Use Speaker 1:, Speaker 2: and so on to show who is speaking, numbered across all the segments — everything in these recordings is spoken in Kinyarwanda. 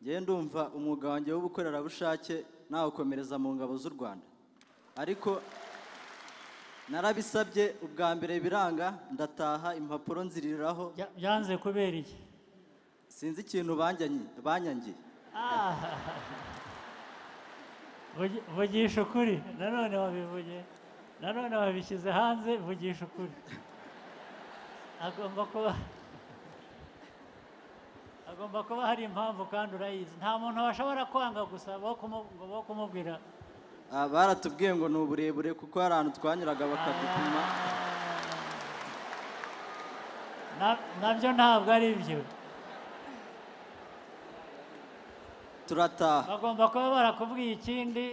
Speaker 1: ngewe ndumva umwuga wanjye w'ubukorerabushake nawukomereza mu ngabo z'u rwanda ariko narabisabye ubwa mbere biranga ndataha impapuro nziriraho
Speaker 2: Bya- byanze kubera iki
Speaker 1: sinzi ikintu banjanye- banyangiye
Speaker 2: Vugi- vugisha ukuri nanone wabivugiye nanone wabishyize hanze vugisha ukuri agomba kuba agomba kuba hari impamvu kandi urayizi nta muntu washobora kwanga gusa bo kumu- bo kumubwira
Speaker 1: Ah, baratubwiye ngo ni uburebure kuko hari ahantu twanyuraga bakadupima
Speaker 2: Na- nabyo ntabwo ari byo
Speaker 1: turataha
Speaker 2: bagomba kuba barakubwiye ikindi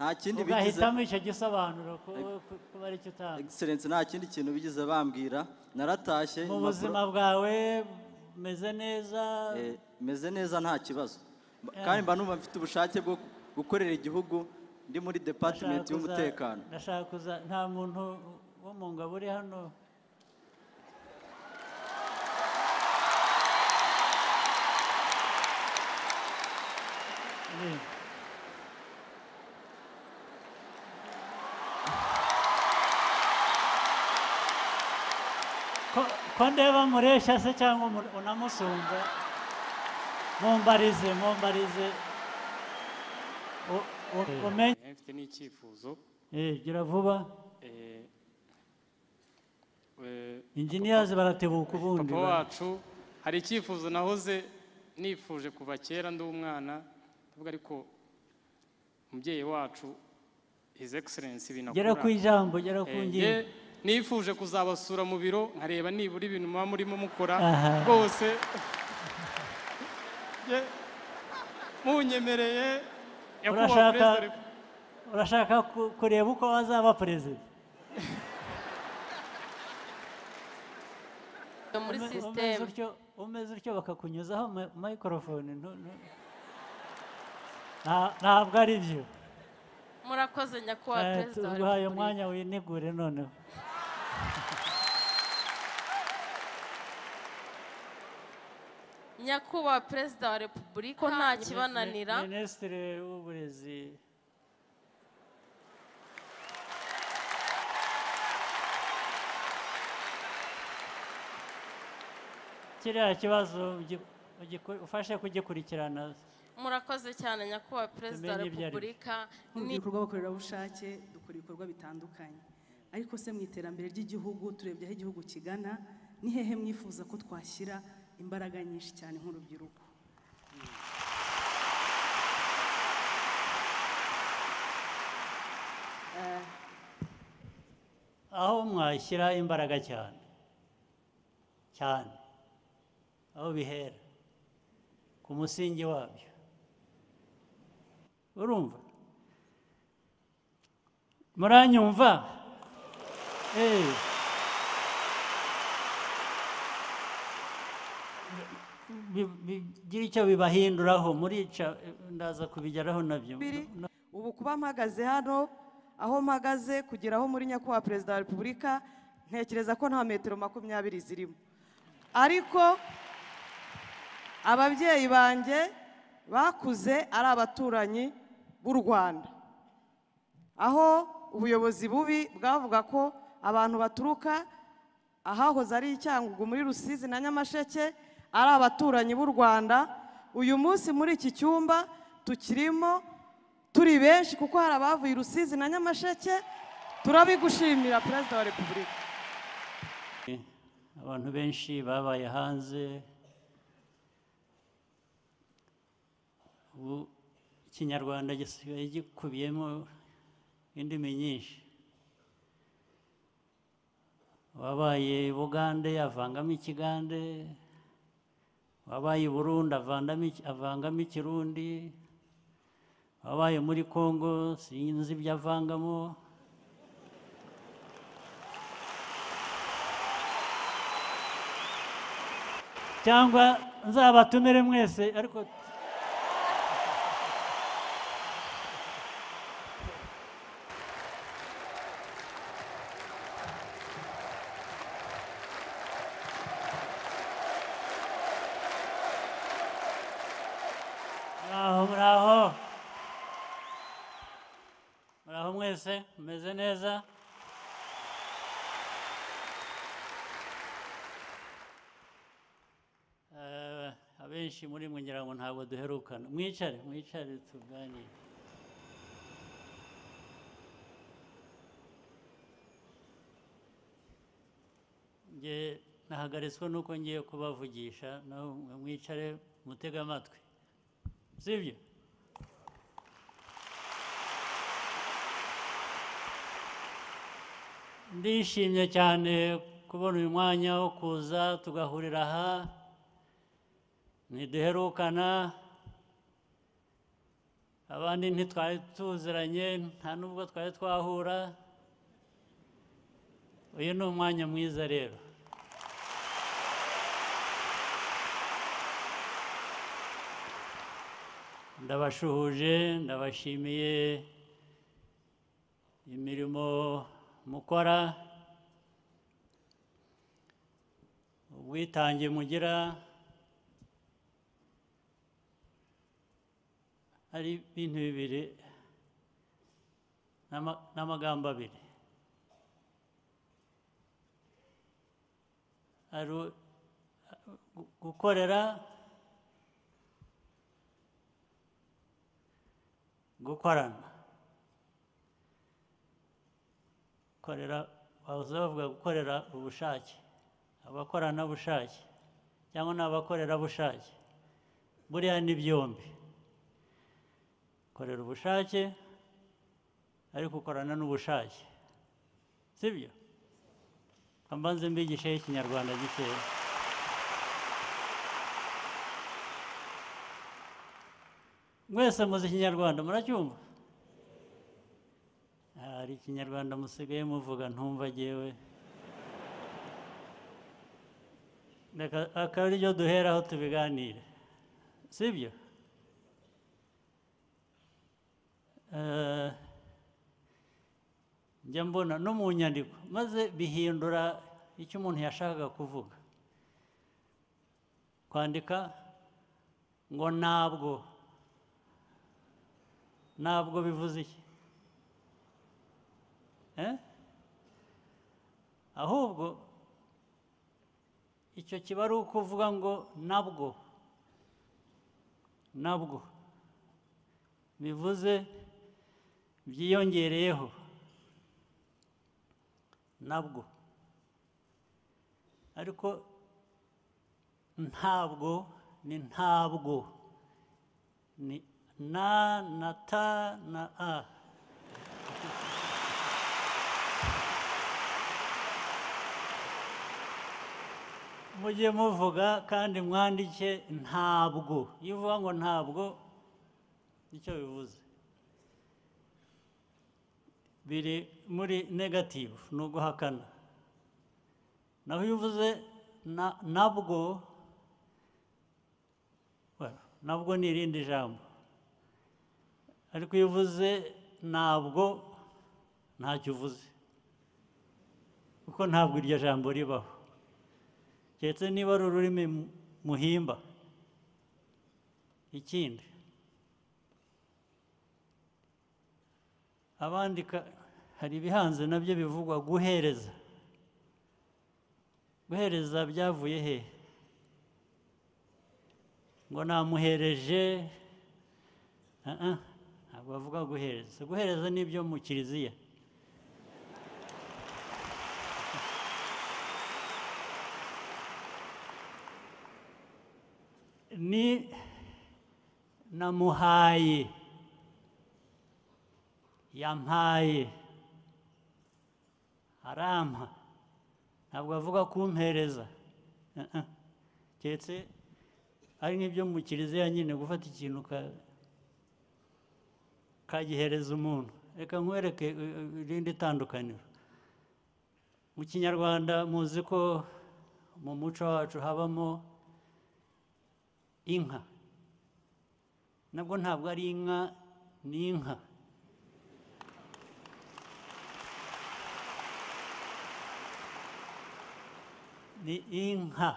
Speaker 1: nta kindi bigize
Speaker 2: ugahitamo icyo gisobanuro ku- ku- kuba ari cyo utanga
Speaker 1: egiserensi nta kindi kintu bigize bambwira naratashye
Speaker 2: mu
Speaker 1: impapuro-
Speaker 2: buzima bwawe umeze neza
Speaker 1: Eh, meze neza nta kibazo Mba- kandi mba numva mfite ubushake bwo gukorera igihugu ndi muri
Speaker 2: ndashaka
Speaker 1: departimenti
Speaker 2: kuza-
Speaker 1: y'umutekano
Speaker 2: ndashaka kuza nta muntu wo mu ngabo uri hano Ni. Ko- ko ndeba mureshya se cyangwa umu- unamusumba mumbarize mumbarize U- u- umenye
Speaker 3: Eh, mfite n'icyifuzo
Speaker 2: Eh, gira vuba
Speaker 3: eh, eh,
Speaker 2: inginiyazi baratebuka ubundi
Speaker 3: papa
Speaker 2: ba-
Speaker 3: wacu hari icyifuzo nahoze nifuje kuva kera ndi umwana ndavuga ariko umubyeyi wacu his excellence
Speaker 2: gera ku
Speaker 3: binakura
Speaker 2: ijambo gera ku
Speaker 3: Eh,
Speaker 2: ngingo
Speaker 3: nge nifuje kuzabasura mu biro nkareba nibura ibintu muba murimo mukora
Speaker 2: Aha.
Speaker 3: rwose Nge munyemereye nyakubahwa
Speaker 2: Urashaka-
Speaker 3: perezida wa repu-
Speaker 2: urashaka ku- kureba uko azaba perezida
Speaker 4: yo muri
Speaker 2: Ume- umeze
Speaker 4: sisiteme
Speaker 2: utyo- umeze utyo bakakunyuzaho ma- mayikorofone ntu- ntu- Nta- ntabwo ari byo
Speaker 4: murakoze nyakubahwa
Speaker 2: Eh,
Speaker 4: perezida wa
Speaker 2: tuguhaye
Speaker 4: repubulika
Speaker 2: umwanya winigure noneho
Speaker 4: nyakubahwa perezida wa repubulika ko nta kibananira
Speaker 2: Mi- minisitiri w'uburezi kiriya kibazo ugi- ugiku- ufashe kugikurikirana
Speaker 4: murakoze cyane nyakubahwa perezida wa
Speaker 2: Tumenye ibyo ari byo.
Speaker 4: repubulika
Speaker 5: mu
Speaker 4: ni
Speaker 5: bikorwa bakorerabushake dukora ibikorwa bitandukanye ariko se mu iterambere ry'igihugu turebye aho igihugu kigana ni hehe mwifuza ko twashyira imbaraga nyinshi cyane nk'urubyiruko
Speaker 2: aho mwashyira imbaraga cyane cyane aho bihera ku musingi wabyo urumva muranyumva Eh. Bi- bigira icyo bibahinduraho murica ndaza kubigeraho nabyo
Speaker 6: Biri. ubu kuba mpagaze hano aho mpagaze kugera aho muri nyakubahwa perezida wa repubulika ntekereza ko nta metero makumyabiri zirimo ariko ababyeyi banjye bakuze ari abaturanyi b'u rwanda aho ubuyobozi bubi bwavuga ko abantu baturuka ahahoze ari icyangugu muri rusizi na nyamasheke ari abaturanyi b'u rwanda uyu munsi muri iki cyumba tukirimo turi benshi kuko hari abavuye i rusizi na nyamasheke turabigushimira perezida wa repubulika
Speaker 2: abantu benshi babaye hanze ubu ikinyarwanda gisigaye gikubiyemo indimi nyinshi wabaye bugande avangamo ikigande wabaye i burundi avandamo iki- avangamo ikirundi wabaye muri kongo sinzi ibyo avangamo cyangwa nzabatumire mwese ariko muraho muraho muraho mwese mumeze neza Eh, abenshi muri mwe ngira ngo ntabwo duherukana mwicare mwicare tuganire nge nahagaritswe n'uko ngiye kubavugisha naho mwe mwicare mutege amatwi sibyo ndishimye cyane kubona uyu mwanya wo kuza tugahurira aha ntiduherukana abandi ntitwari tuziranye nta n'ubwo twari twahura uyu ni umwanya mwiza rero ndabashuhuje ndabashimiye imirimo mukora ubwitange mugira hari ibintu bibiri n'ama- n'amagambo abiri hari u- gu- gukorera gukorana korera baza bavuga gukorera ubushake abakoranabushake cyangwa ni abakorerabushake buriya ni byombi korera ubushake ariko ukorana n'ubushake sibyo mbanze mbigishe ikinyarwanda gikeya mwese muzi ikinyarwanda muracyumva hari ikinyarwanda musigaye muvuga ntumva jyewe Reka akaba ariryo duheraho tubiganire sibyo Eh, njya mbona no mu nyandiko maze bihindura icyo umuntu yashakaga kuvuga kwandika ngo ntabwo ntabwo bivuze iki Eh? ahubwo icyo kiba ari ukuvuga ngo nabwo nabwo bivuze byiyongereyeho nabwo ariko ntabwo ni ntabwo ni na na ta na a mujye muvuga kandi mwandike ntabwo iyo uvuga ngo ntabwo nicyo bivuze biri muri negativu ni uguhakana naho iyo uvuze na- nabwo bueno, nabwo ni irindi jambo ariko iyo uvuze ntabwo ntacyo uvuze kuko ntabwo iryo jambo ribaho keretse niba ari ururimi mu- muhimba ikindi abandika hari ibihanze nabyo bivugwa guhereza guhereza byavuye he ngo namuhereje Ah, ah, ntabwo bavuga guhereza guhereza ni ibyo mu kiliziya ni namuhaye yampaye arampa ntabwo avuga kumpereza Eh, eh. keretse ari nk'ibyo mu kiliziya nyine gufata ikintu ka- kagihereza umuntu reka nkwereke eh, eh, irindi tandukaniro mu kinyarwanda muzi ko mu muco wacu habamo inka nabwo ntabwo ari inka ni inka ni inka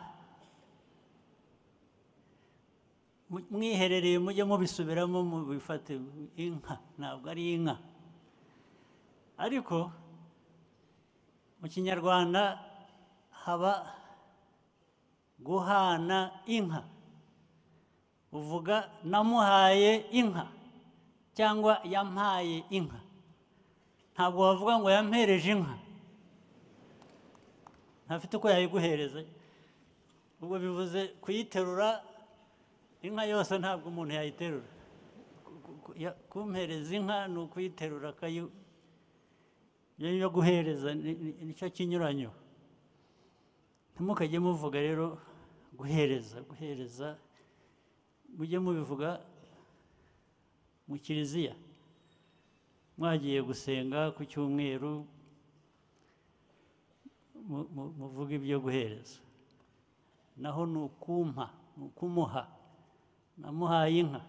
Speaker 2: mu- mwiherereye mujye mubisubiramo mubifate inka ntabwo ari inka ariko mu kinyarwanda haba guhana inka uvuga namuhaye inka cyangwa yampaye inka ntabwo wavuga ngo yampereje inka ntafite uko yayiguhereza ubwo bivuze kuyiterura inka yose ntabwo umuntu yayiterura Ku- ku- ku- ya- kumpereza inka ni ukuyiterura akayu yo guhereza ni- ni- nicyo kinyuranyo ntimukajye muvuga rero guhereza guhereza mujye mubivuga mu kiliziya mwagiye gusenga ku cyumweru mu- mu- muvuge ibyo guhereza naho ni ukumpa ni ukumuha namuhaye inka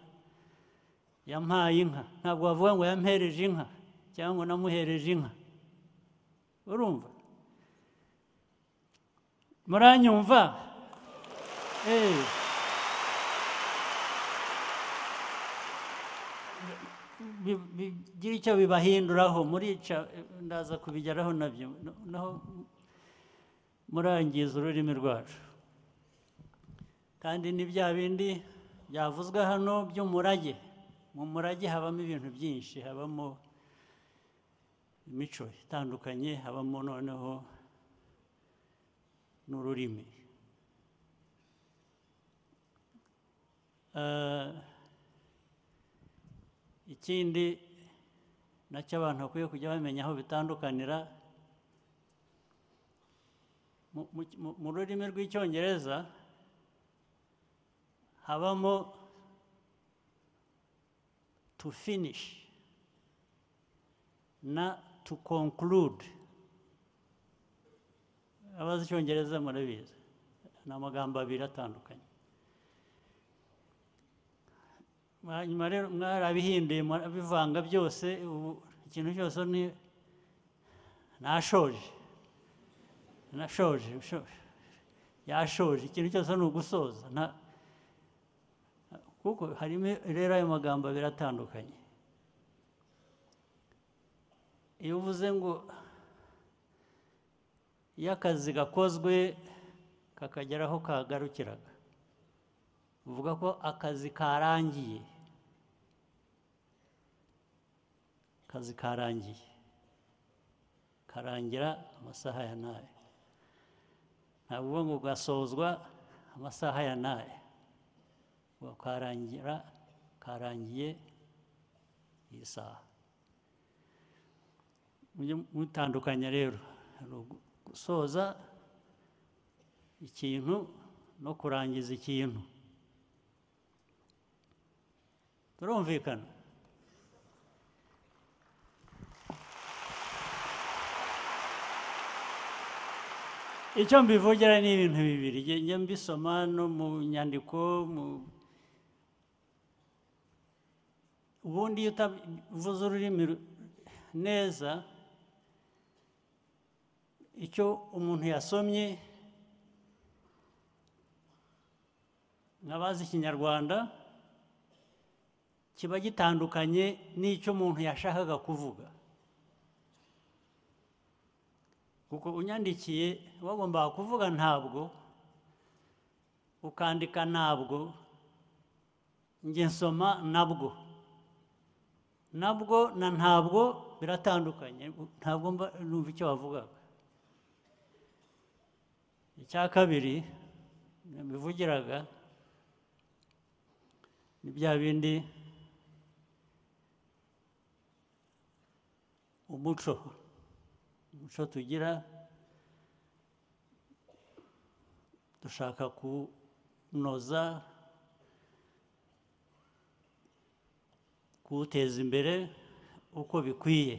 Speaker 2: yampaye inka ntabwo wavuga ngo yampereje inka cyangwa ngo namuhereje inka urumva muranyumva Eh. bi- bigira icyo bibahinduraho murica eh, ndaza kubigeraho nabyo No- naho murangiza ururimi rwacu kandi ni bya bindi byavuzwe hano by'umurage mu murage habamo ibintu byinshi habamo imico itandukanye habamo noneho n'ururimi Eh, ikindi nacyo abantu bakwiye kujya bamenya aho bitandukanira mu- mu- mu- mu rurimi rw'icyongereza habamo to finish na to conclude abazi icyongereza murabizi ni amagambo abiri atandukanye hanyuma rero mwarabihinduye murabivanga byose ubu ikintu cyose ni nashoje nashoje ushoje yashoje ikintu cyose ni ugusoza nta- kuko harimo rero ayo magambo abiri atandukanye iyo uvuze ngo iyo akazi gakozwe kakagera aho kagarukiraga uvuga ko akazi karangiye akazi karangiye karangira amasaha ya n'aya ntabwo uvuga ngo gasozwa amasaha ya n'aya uvuga karangira karangiye iyi saha mujye mutandukanya rero hari ugu- gusoza ikintu no kurangiza ikintu turumvikana icyo mbivugira ni ibintu bibiri Nge- njya mbisoma no mu nyandiko mu ubundi iyo utavuze ururimi ru- neza icyo umuntu yasomye nk'abazi ikinyarwanda kiba gitandukanye n'icyo umuntu yashakaga kuvuga kuko unyandikiye wagombaga kuvuga ntabwo ukandika ntabwo njye nsoma nabwo nabwo na ntabwo biratandukanye ntabwo mba numva icyo wavugaga icya kabiri nabivugiraga ni bya bindi umuco umuco tugira dushaka kunoza kuwuteza imbere uko bikwiye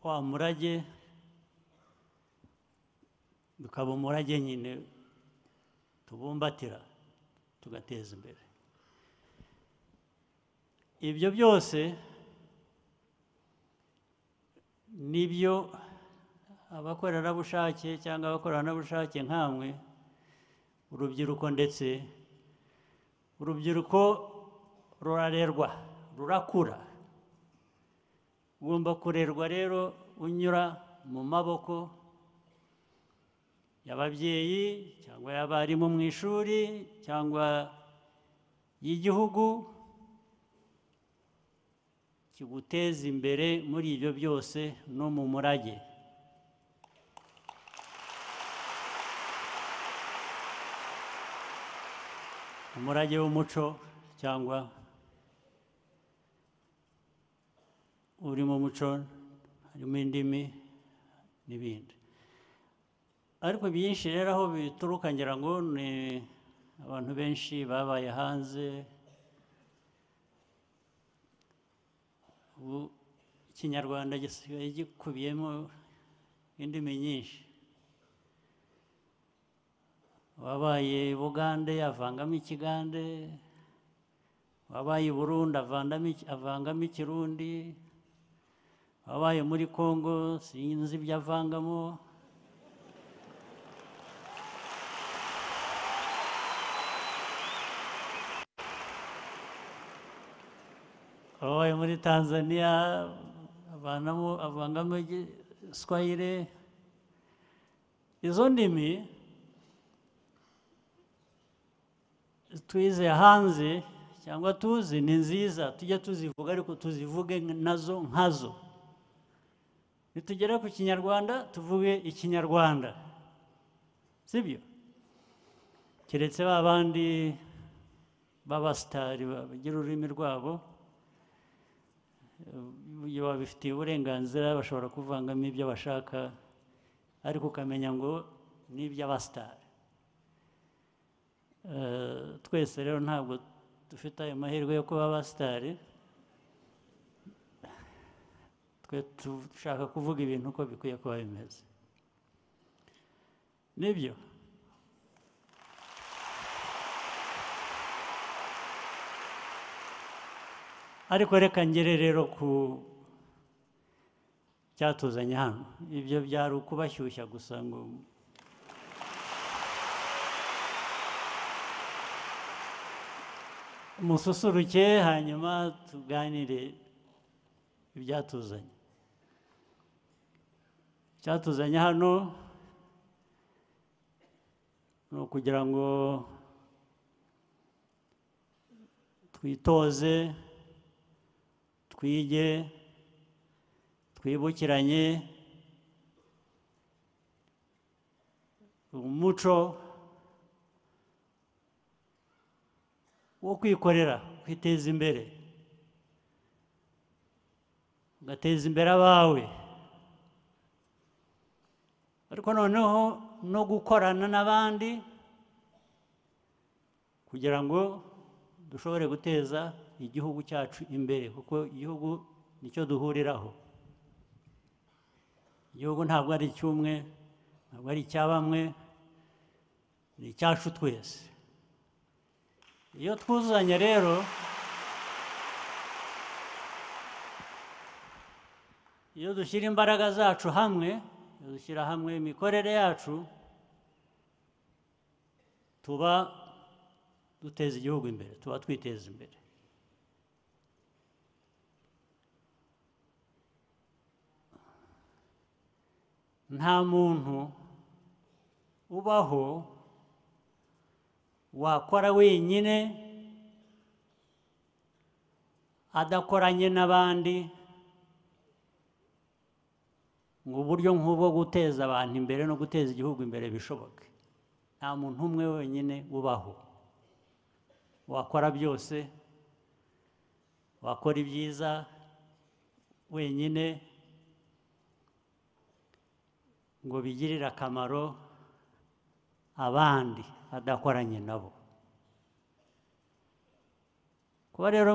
Speaker 2: wa murage bikaba umurage nyine tubumbatira tugateza imbere ibyo byose nibyo abakorerabushake cyangwa abakoranabushake nkamwe urubyiruko ndetse urubyiruko rurarerwa rurakura ugomba kurerwa rero unyura mu maboko y'ababyeyi cyangwa y'abarimu mu ishuri cyangwa y'igihugu kiguteza imbere muri ibyo byose no mu murage umurage w'umuco cyangwa uri mu muco harimo indimi n'ibindi ariko byinshi rero aho bituruka ngira ngo ni abantu benshi babaye hanze ubu ikinyarwanda gisigaye gikubiyemo indimi nyinshi wabaye bugande avangamo ikigande wabaye i burundi avandamo iki- avangamo ikirundi wabaye muri congo sinzi ibyo avangamo wabaye muri tanzania avanamo avangamo igiswayire izo ndimi twize hanze cyangwa tuzi ni nziza tujya tuzivuga ariko tuzivuge nazo nkazo nitugera ku kinyarwanda tuvuge ikinyarwanda sibyo keretse ba bandi b'abasitari bagira ururimi rwabo eh, babifitiye uburenganzira bashobora kuvangamo ibyo bashaka ariko ukamenya ngo ni iby'abasitari Eh, twese rero ntabwo dufite ayo mahirwe yo kuba abasitari twe dushaka kuvuga ibintu uko bikwiye kuba bimeze nibyo ariko reka ngere rero ku cyatuzanye hano ibyo byari ukubashyushya gusa ngo mususuruke hanyuma tuganire ibyatuzanye icyatuzanye hano ni ukugira ngo twitoze twige twibukiranye umuco wo kwikorera kwiteza imbere ugateza imbere abawe ariko noneho no gukorana n'abandi kugira ngo dushobore guteza igihugu cyacu imbere kuko igihugu nicyo duhuriraho igihugu ntabwo ari icy'umwe ntabwo ari icya bamwe ni icyacu twese iyo twuzuzanya rero iyo dushyira imbaraga zacu hamwe iyo dushyira hamwe imikorere yacu tuba duteza igihugu imbere tuba twiteza imbere nta muntu ubaho wakora wenyine adakoranye n'abandi ngo uburyo nk'ubwo guteza abantu imbere no guteza igihugu imbere bishoboke nta muntu umwe wenyine ubaho wakora byose wakora ibyiza wenyine ngo bigirire akamaro abandi adakoranye nabo kuba rero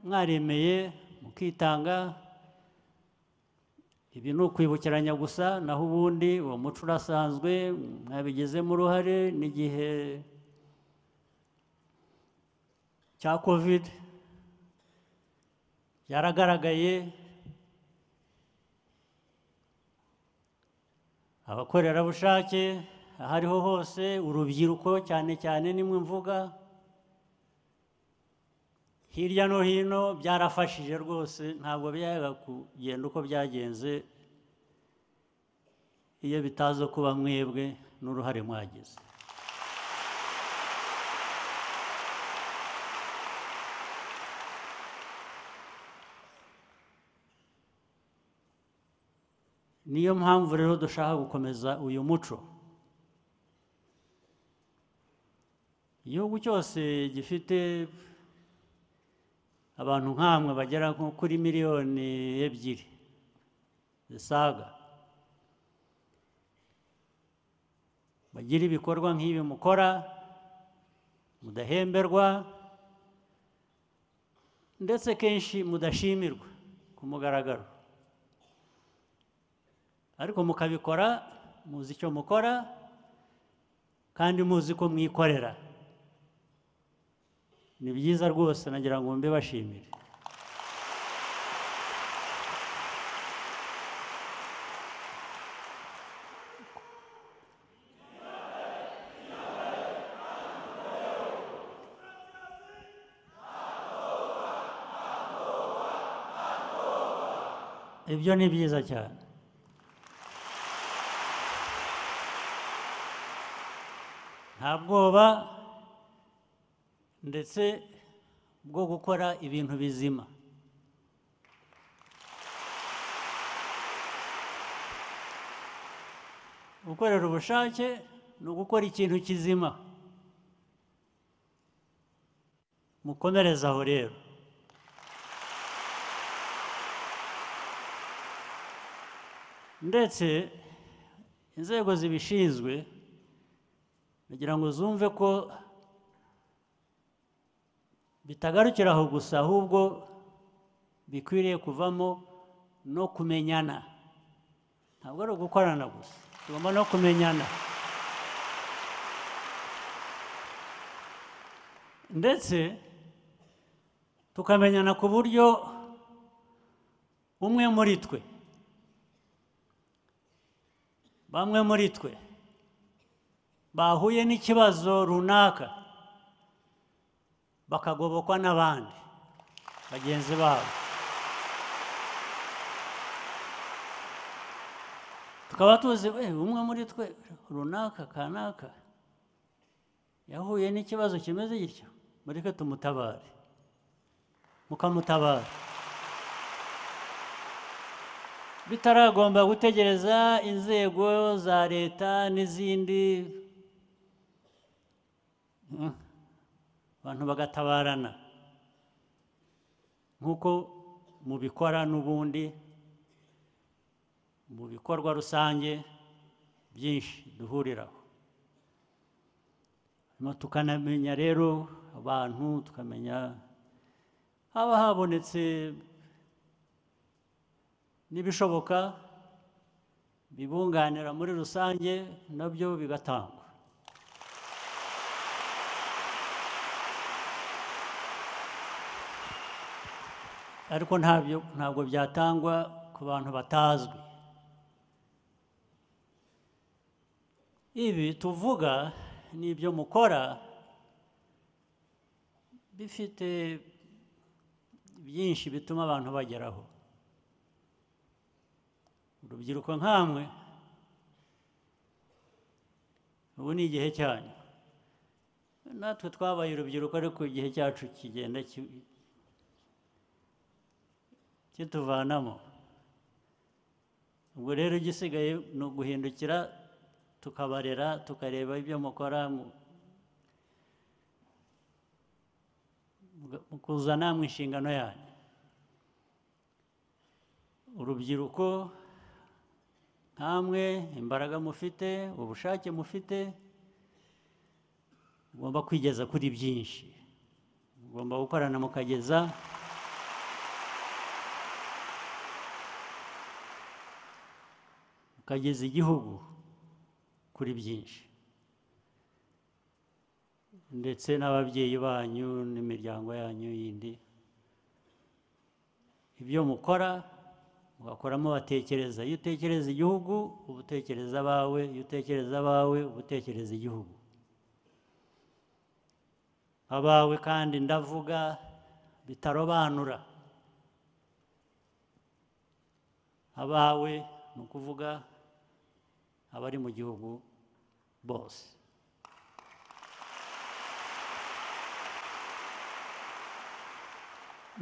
Speaker 2: mwaremeye mukitanga ibi ni ukwibukiranya gusa naho ubundi uwo muco urasanzwe mwabigizemo uruhare n'igihe cya covid byaragaragaye abakorerabushake aho ariho hose urubyiruko cyane cyane nimwe mvuga hirya no hino byarafashije rwose ntabwo byaga kugenda uko byagenze iyo bitaza kuba mwebwe n'uruhare mwagize niyo mpamvu rero dushaka gukomeza uyu muco igihugu cyose gifite abantu nk'amwe bagera nko kuri miliyoni ebyiri zisaga bagira ibikorwa nk'ibi mukora mudahemberwa ndetse kenshi mudashimirwa ku mugaragaro ariko mukabikora muzi icyo mukora kandi muzi ko mwikorera ni byiza rwose nagira ngo mbibashimire ibyo ni byiza cyane nta bwoba ndetse bwo gukora ibintu bizima gukorera ubushake ni ugukora ikintu kizima mukomereze aho rero ndetse inzego zibishinzwe kugira ngo zumve ko bitagarukira aho gusa ahubwo bikwiriye kuvamo no kumenyana ntabwo ari ugukorana gusa tugomba no kumenyana ndetse tukamenyana ku buryo umwe muri twe bamwe muri twe bahuye n'ikibazo runaka bakagobokwa n'abandi bagenzi babo tukaba tuzi we umwe muri twe runaka kanaka yahuye n'ikibazo kimeze gityo mureke tumutabare mukamutabara bitaragomba gutegereza inzego za leta n'izindi abantu bagatabarana nk'uko mubikora n'ubundi mu bikorwa rusange byinshi duhuriraho Hanyuma tukanamenya rero abantu tukamenya haba habonetse n'ibishoboka bibunganira muri rusange nabyo bigatangwa ariko ntabyo ntabwo byatangwa ku bantu batazwi ibi tuvuga n'ibyo mukora bifite byinshi bituma abantu bageraho urubyiruko nkamwe ubu ni igihe cyanyu natwe twabaye urubyiruko ariko igihe cyacu kigenda ki- kituvanamo ubwo rero igisigaye ni uguhindukira tukabarera tukareba ibyo mukora mu- muga- mukuzana mu inshingano yanyu urubyiruko nkamwe imbaraga mufite ubushake mufite mugomba kwigeza kuri byinshi mugomba gukorana mukageza ukageza igihugu kuri byinshi ndetse n'ababyeyi banyu n'imiryango yanyu yindi ibyo mukora ugakoramo batekereza iyo utekereza igihugu uba utekereza abawe iyo utekereza abawe uba utekereza igihugu abawe kandi ndavuga bitarobanura abawe ni ukuvuga abari mu gihugu bose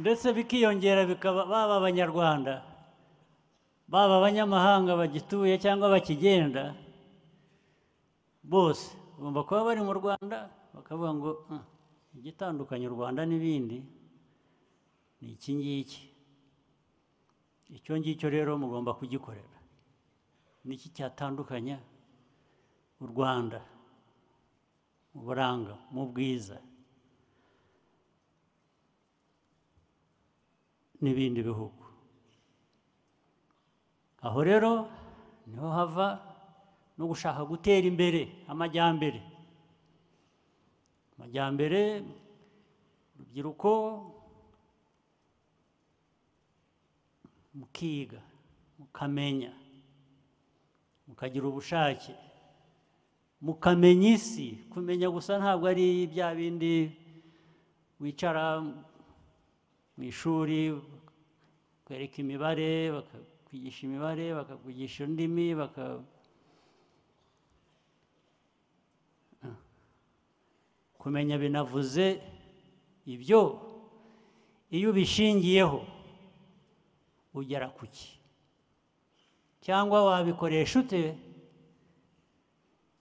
Speaker 2: ndetse bikiyongera bikaba baba abanyarwanda baba abanyamahanga bagituye cyangwa bakigenda bose bagomba kuba bari mu rwanda bakavuga ngo "Ah, igitandukanya u rwanda n'ibindi ni iki ngiki icyo ngicyo rero mugomba kugikorera ni iki cyatandukanya u rwanda mu buranga mu bwiza n'ibindi bihugu aho rero niho hava no gushaka gutera imbere amajyambere amajyambere urubyiruko mukiga mukamenya mukagira ubushake mukamenya isi kumenya gusa ntabwo ari bya bindi wicara mu ishuri bakwereka imibare bakakwigisha imibare bakakwigisha indimi baka kumenya binavuze ibyo iyo ubishingiyeho ugera ku ki cyangwa wabikoresha ute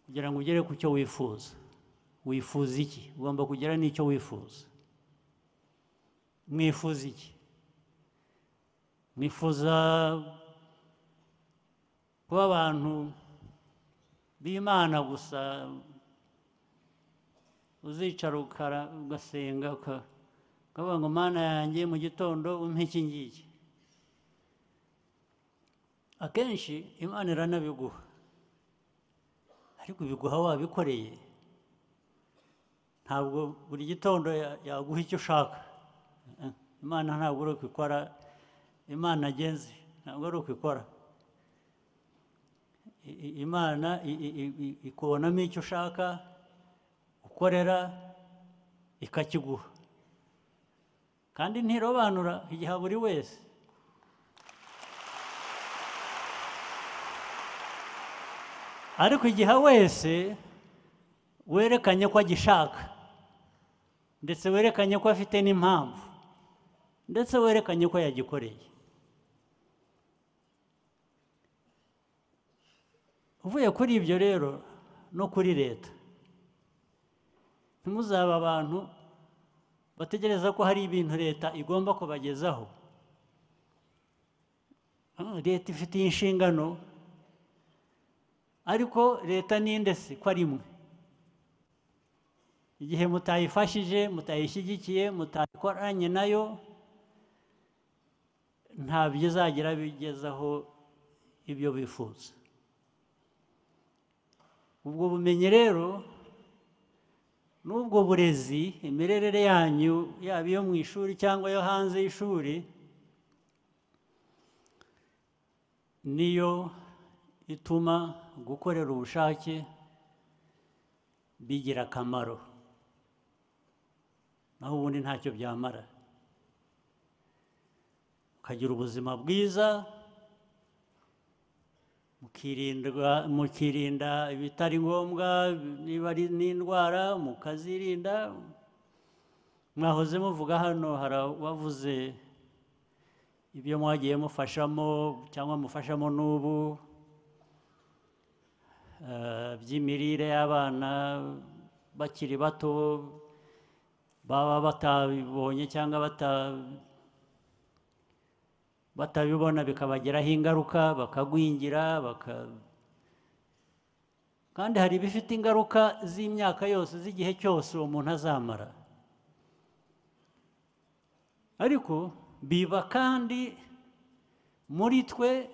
Speaker 2: kugira ngo ugere ku cyo wifuza wifuza iki ugomba kugera n'icyo wifuza mwifuza iki mwifuza kuba abantu b'imana gusa uzicara ukara ugasenga uka- ukavuga ngo mana yanjye mu gitondo umpe iki ngiki akenshi imana iranabiguha ariko ibiguha wabikoreye ntabwo buri gitondo ya- yaguha icyo ushaka Eh, imana ntabwo ari ukwikora imana agenzi ntabwo ari ukwikora I- i- imana i- i- i- i- ikubonamo icyo ushaka ukorera ikakiguha kandi ntirobanura igiha buri wese ariko igihe wese werekanye ko agishaka ndetse werekanye ko afite n'impamvu ndetse werekanye ko yagikoreye uvuye kuri ibyo rero no kuri leta ntimuzaba abantu bategereza ko hari ibintu leta igomba kubagezaho Ah, leta ifitiye inshingano ariko leta ninde se ko ari imwe igihe mutayifashije mutayishyigikiye mutayikoranye nayo ntabyo izagira bigezaho ibyo bifuza ubwo bumenyi rero n'ubwo burezi imirerere yanyu yaba iyo mu ishuri cyangwa yo hanze y'ishuri niyo ituma gukorera ubushake bigira akamaro naho ubundi ntacyo byamara mukagira ubuzima bwiza mukirindwa mukirinda ibitari ngombwa niba ari n'indwara mukazirinda mwahoze muvuga hano hari uwavuze ibyo mwagiye mufashamo cyangwa mufashamo n'ubu eh, by'imirire y'abana bakiri bato baba batabibonye cyangwa bata- batabibona bikabagiraho ingaruka bakagwingira baka kandi hari ibifite ingaruka z'imyaka yose z'igihe cyose uwo muntu azamara ariko biba kandi muri twe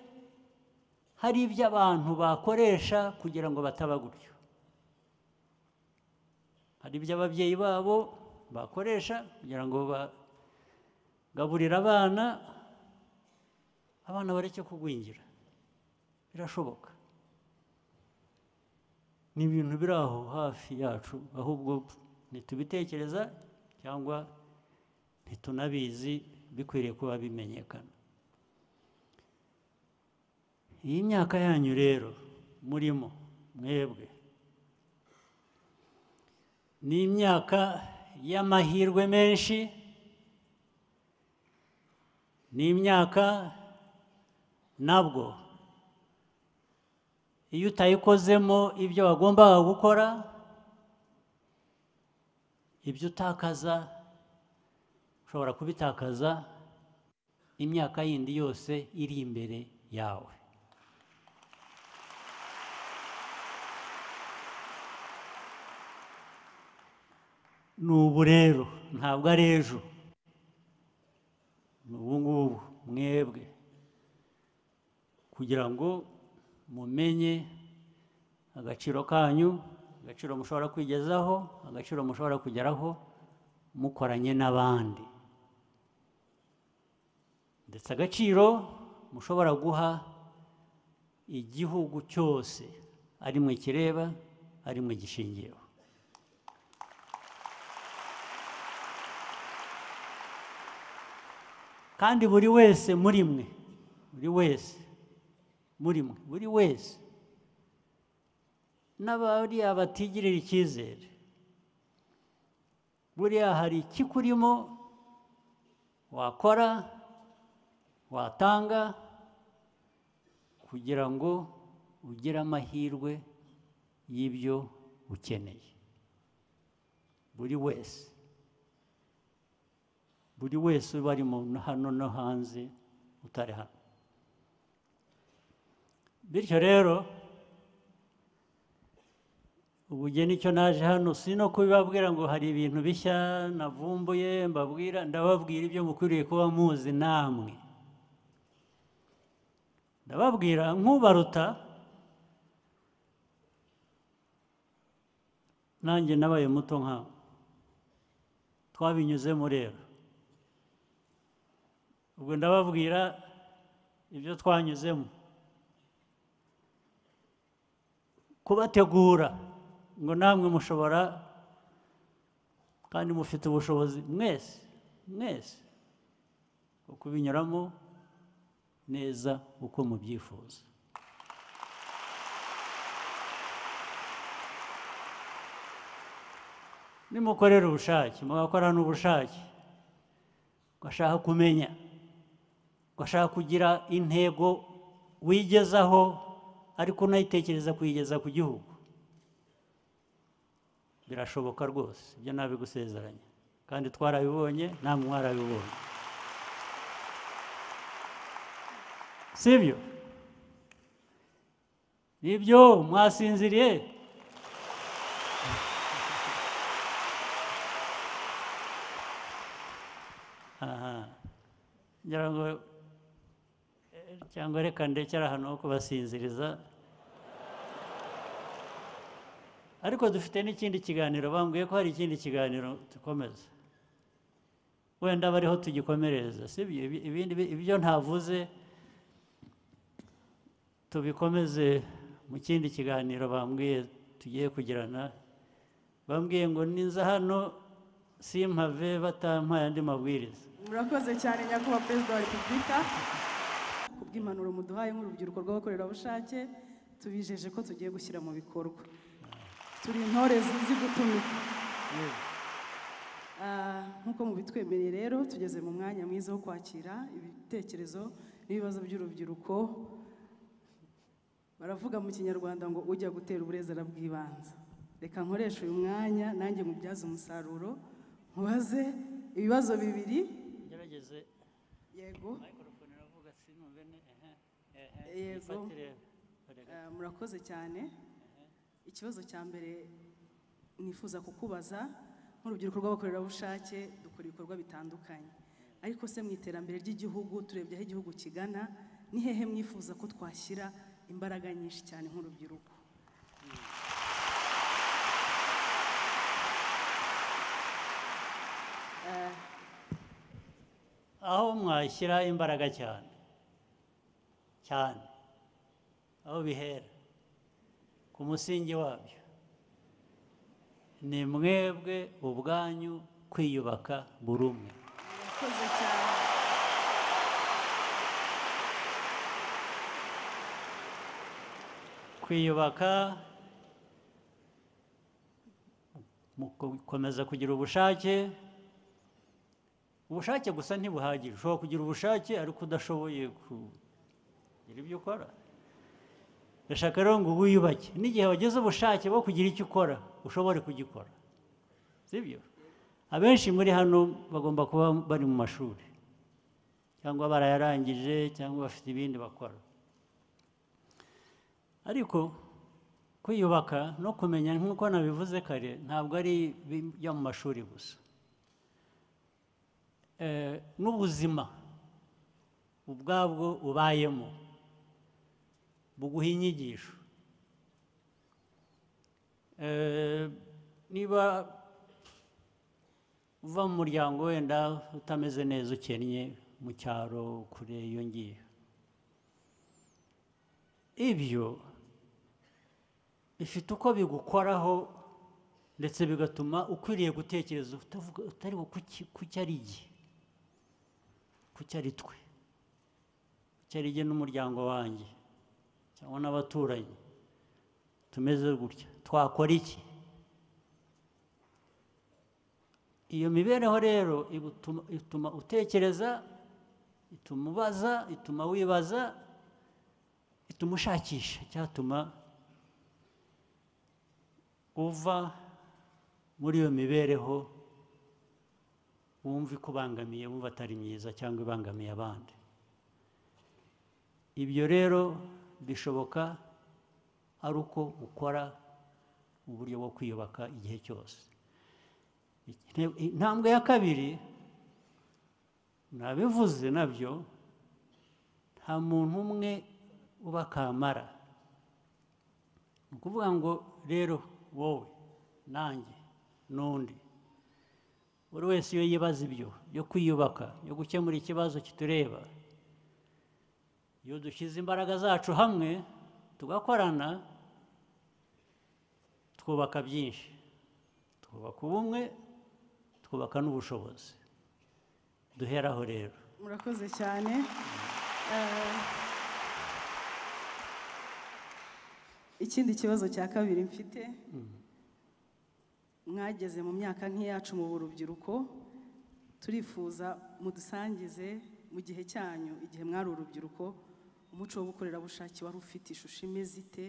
Speaker 2: hari ibyo abantu bakoresha kugira ngo bataba gutyo hari ibyo ababyeyi babo bakoresha kugira ngo bagaburire abana abana bareke kugwingira birashoboka ni ibintu biri aho hafi yacu ahubwo ntitubitekereza cyangwa ntitunabizi bikwiriye kuba bimenyekana iyi myaka yanyu rero murimo mwebwe ni imyaka y'amahirwe menshi ni imyaka nabwo iyo utayikozemo ibyo wagombaga gukora ibyo utakaza ushobora kubitakaza imyaka yindi yose iri imbere yawe ni ubu rero ntabwo ari ejo ni ubu ngubu mwebwe kugira ngo mumenye agaciro kanyu agaciro mushobora kwigezaho agaciro mushobora kugeraho mukoranye n'abandi ndetse agaciro mushobora guha igihugu cyose ari mwe kireba ari mwe gishingiyeho kandi buri wese muri mwe buri wese muri mwe buri wese n'abariya batigirira icyizere buriya hari ikikurimo wakora watanga kugira ngo ugire amahirwe y'ibyo ukeneye buri wese buri wese uba ari mu hano no hanze utari hano bityo rero ubugeni icyo naje hano si no kubibabwira ngo hari ibintu bishya navumbuye mbabwira ndababwira ibyo mukwiriye kuba muzi namwe ndababwira nk'ubaruta nanjye nabaye muto nkawe twabinyuzemo rero ubwo ndababwira ibyo twanyuzemo kubategura ngo namwe mushobora kandi mufite ubushobozi mwese mwese bwo kubinyuramo neza uko mubyifuza nimukorera ubushake mugakora n'ubushake ugashaka kumenya ugashaka kugira intego wigezaho ariko unayitekereza kuyigeza ku gihugu birashoboka rwose ibyo ntabigusezeranya kandi twarabibonye namwe mwarabibonye sibyo nibyo mwasinziriye aha ngira ngo eh, cyangwa reka ndekera hano ho kubasinziriza ariko dufite n'ikindi kiganiro bambwiye ko hari ikindi kiganiro dukomeza wenda bariho tugikomerereza sibyo Ibi- ibindi bi- ibyo ntavuze tubikomeze mu kindi kiganiro bambwiye tugiye kugirana bambwiye ngo ninza hano simpave batampaye andi mabwiriza
Speaker 5: murakoze cyane nyakubahwa perezida wa repubulika ku bw'impanuro muduhaye nk'urubyiruko rw'abakorerabushake tubijeje ko tugiye gushyira mu bikorwa turi intore zizi gutumika Ah, nk'uko mubitwemereye rero tugeze mu mwanya mwiza wo kwakira ibitekerezo n'ibibazo by'urubyiruko baravuga mu kinyarwanda ngo ujya gutera uburezera bw'ibanze reka nkoreshe uyu mwanya nanjye mubyaze umusaruro nkubaze ibibazo bibiri
Speaker 2: ngerageze
Speaker 5: yego
Speaker 2: mikorofone iravuga sinumve ne ehe ehe
Speaker 5: Yego.
Speaker 2: yifatire erega.
Speaker 5: Eh, murakoze cyane ikibazo cya mbere nifuza kukubaza nk'urubyiruko rw'abakorerabushake dukora ibikorwa bitandukanye ariko se mu iterambere ry'igihugu turebye aho igihugu kigana ni hehe mwifuza ko twashyira imbaraga nyinshi cyane nk'urubyiruko
Speaker 2: aho mwashyira imbaraga cyane cyane aho bihera ku musingi wabyo ni mwebwe ubwanyu kwiyubaka buri umwe
Speaker 5: murakoze cyane
Speaker 2: kwiyubaka mu gukomeza kugira ubushake ubushake gusa ntibuhagije ushobora kugira ubushake ariko udashoboye kugira ibyo ukora ndashaka rero ngo wiyubake n'igihe wagize ubushake bwo kugira icyo ukora ushobore kugikora sibyo abenshi muri hano bagomba kuba bari mu mashuri cyangwa barayarangije cyangwa bafite ibindi bakora ariko kwiyubaka no kumenya nk'uko nabivuze kare ntabwo ari ibyo mu mashuri gusa Eh, n'ubuzima ubwabwo ubayemo buguha inyigisho Eh, niba uva mu muryango wenda utameze neza ukennye mu cyaro kure iyo ngiyo ibyo bifite uko bigukoraho ndetse bigatuma ukwiriye gutekereza utavuga utari kuki- kuki ari igihe kuki ari twe kuki ari jye n'umuryango wanjye cyangwa n'abaturanyi tumeze gutya twakora iki iyo mibereho rero igutuma- ituma utekereza ituma ubaza ituma wibaza ituma ushakisha cyatuma uva muri iyo mibereho wumva ikubangamiye wumva atari myiza cyangwa ibangamiye abandi ibyo rero bishoboka ari uko ukora uburyo bwo kwiyubaka igihe cyose Inte- intambwe ya kabiri nabivuze nabyo nta muntu umwe uba kamara ni ukuvuga ngo rero wowe nanjye n'undi buri wese iyo yibaza ibyo byo kwiyubaka byo gukemura ikibazo kitureba iyo dushyize imbaraga zacu hamwe tugakorana twubaka byinshi twubaka ubumwe twubaka n'ubushobozi duheraho rero
Speaker 5: murakoze cyane Eh, ikindi kibazo cya kabiri mfite mwageze mu myaka nk'iyacu mu urubyiruko turifuza mudusangize mu gihe cyanyu igihe mwari urubyiruko umuco w'ubukorerabushake wari ufite ishusho imeze ite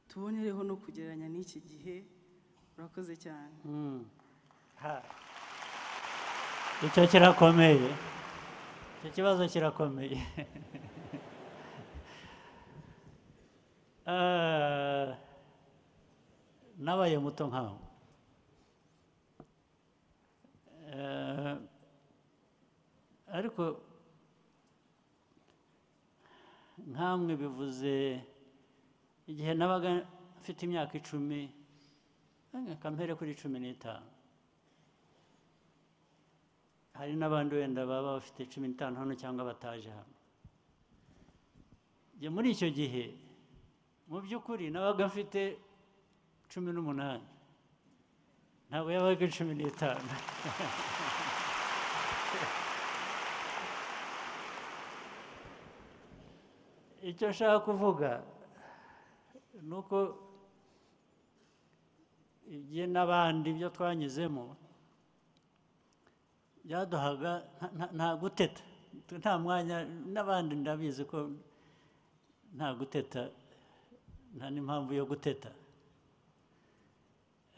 Speaker 5: tubonereho no kugereranya n'iki gihe murakoze cyane
Speaker 2: Ha. icyo kirakomeye icyo kibazo kirakomeye Ah, nabaye muto nkawe Eh, ariko nkamwe bivuze igihe nabaga mfite imyaka icumi reka mpere kuri cumi n'itanu hari n'abandi wenda baba bafite cumi n'itanu hano cyangwa bataje hano Njye muri icyo gihe mu by'ukuri nabaga mfite cumi n'umunani ntabwo yabaga cumi n'itanu icyo nshaka kuvuga ni uko ibye n'abandi ibyo twanyuzemo byaduhaga nta- nta- nta guteta nta mwanya n'abandi ndabizi ko nta guteta nta n'impamvu yo guteta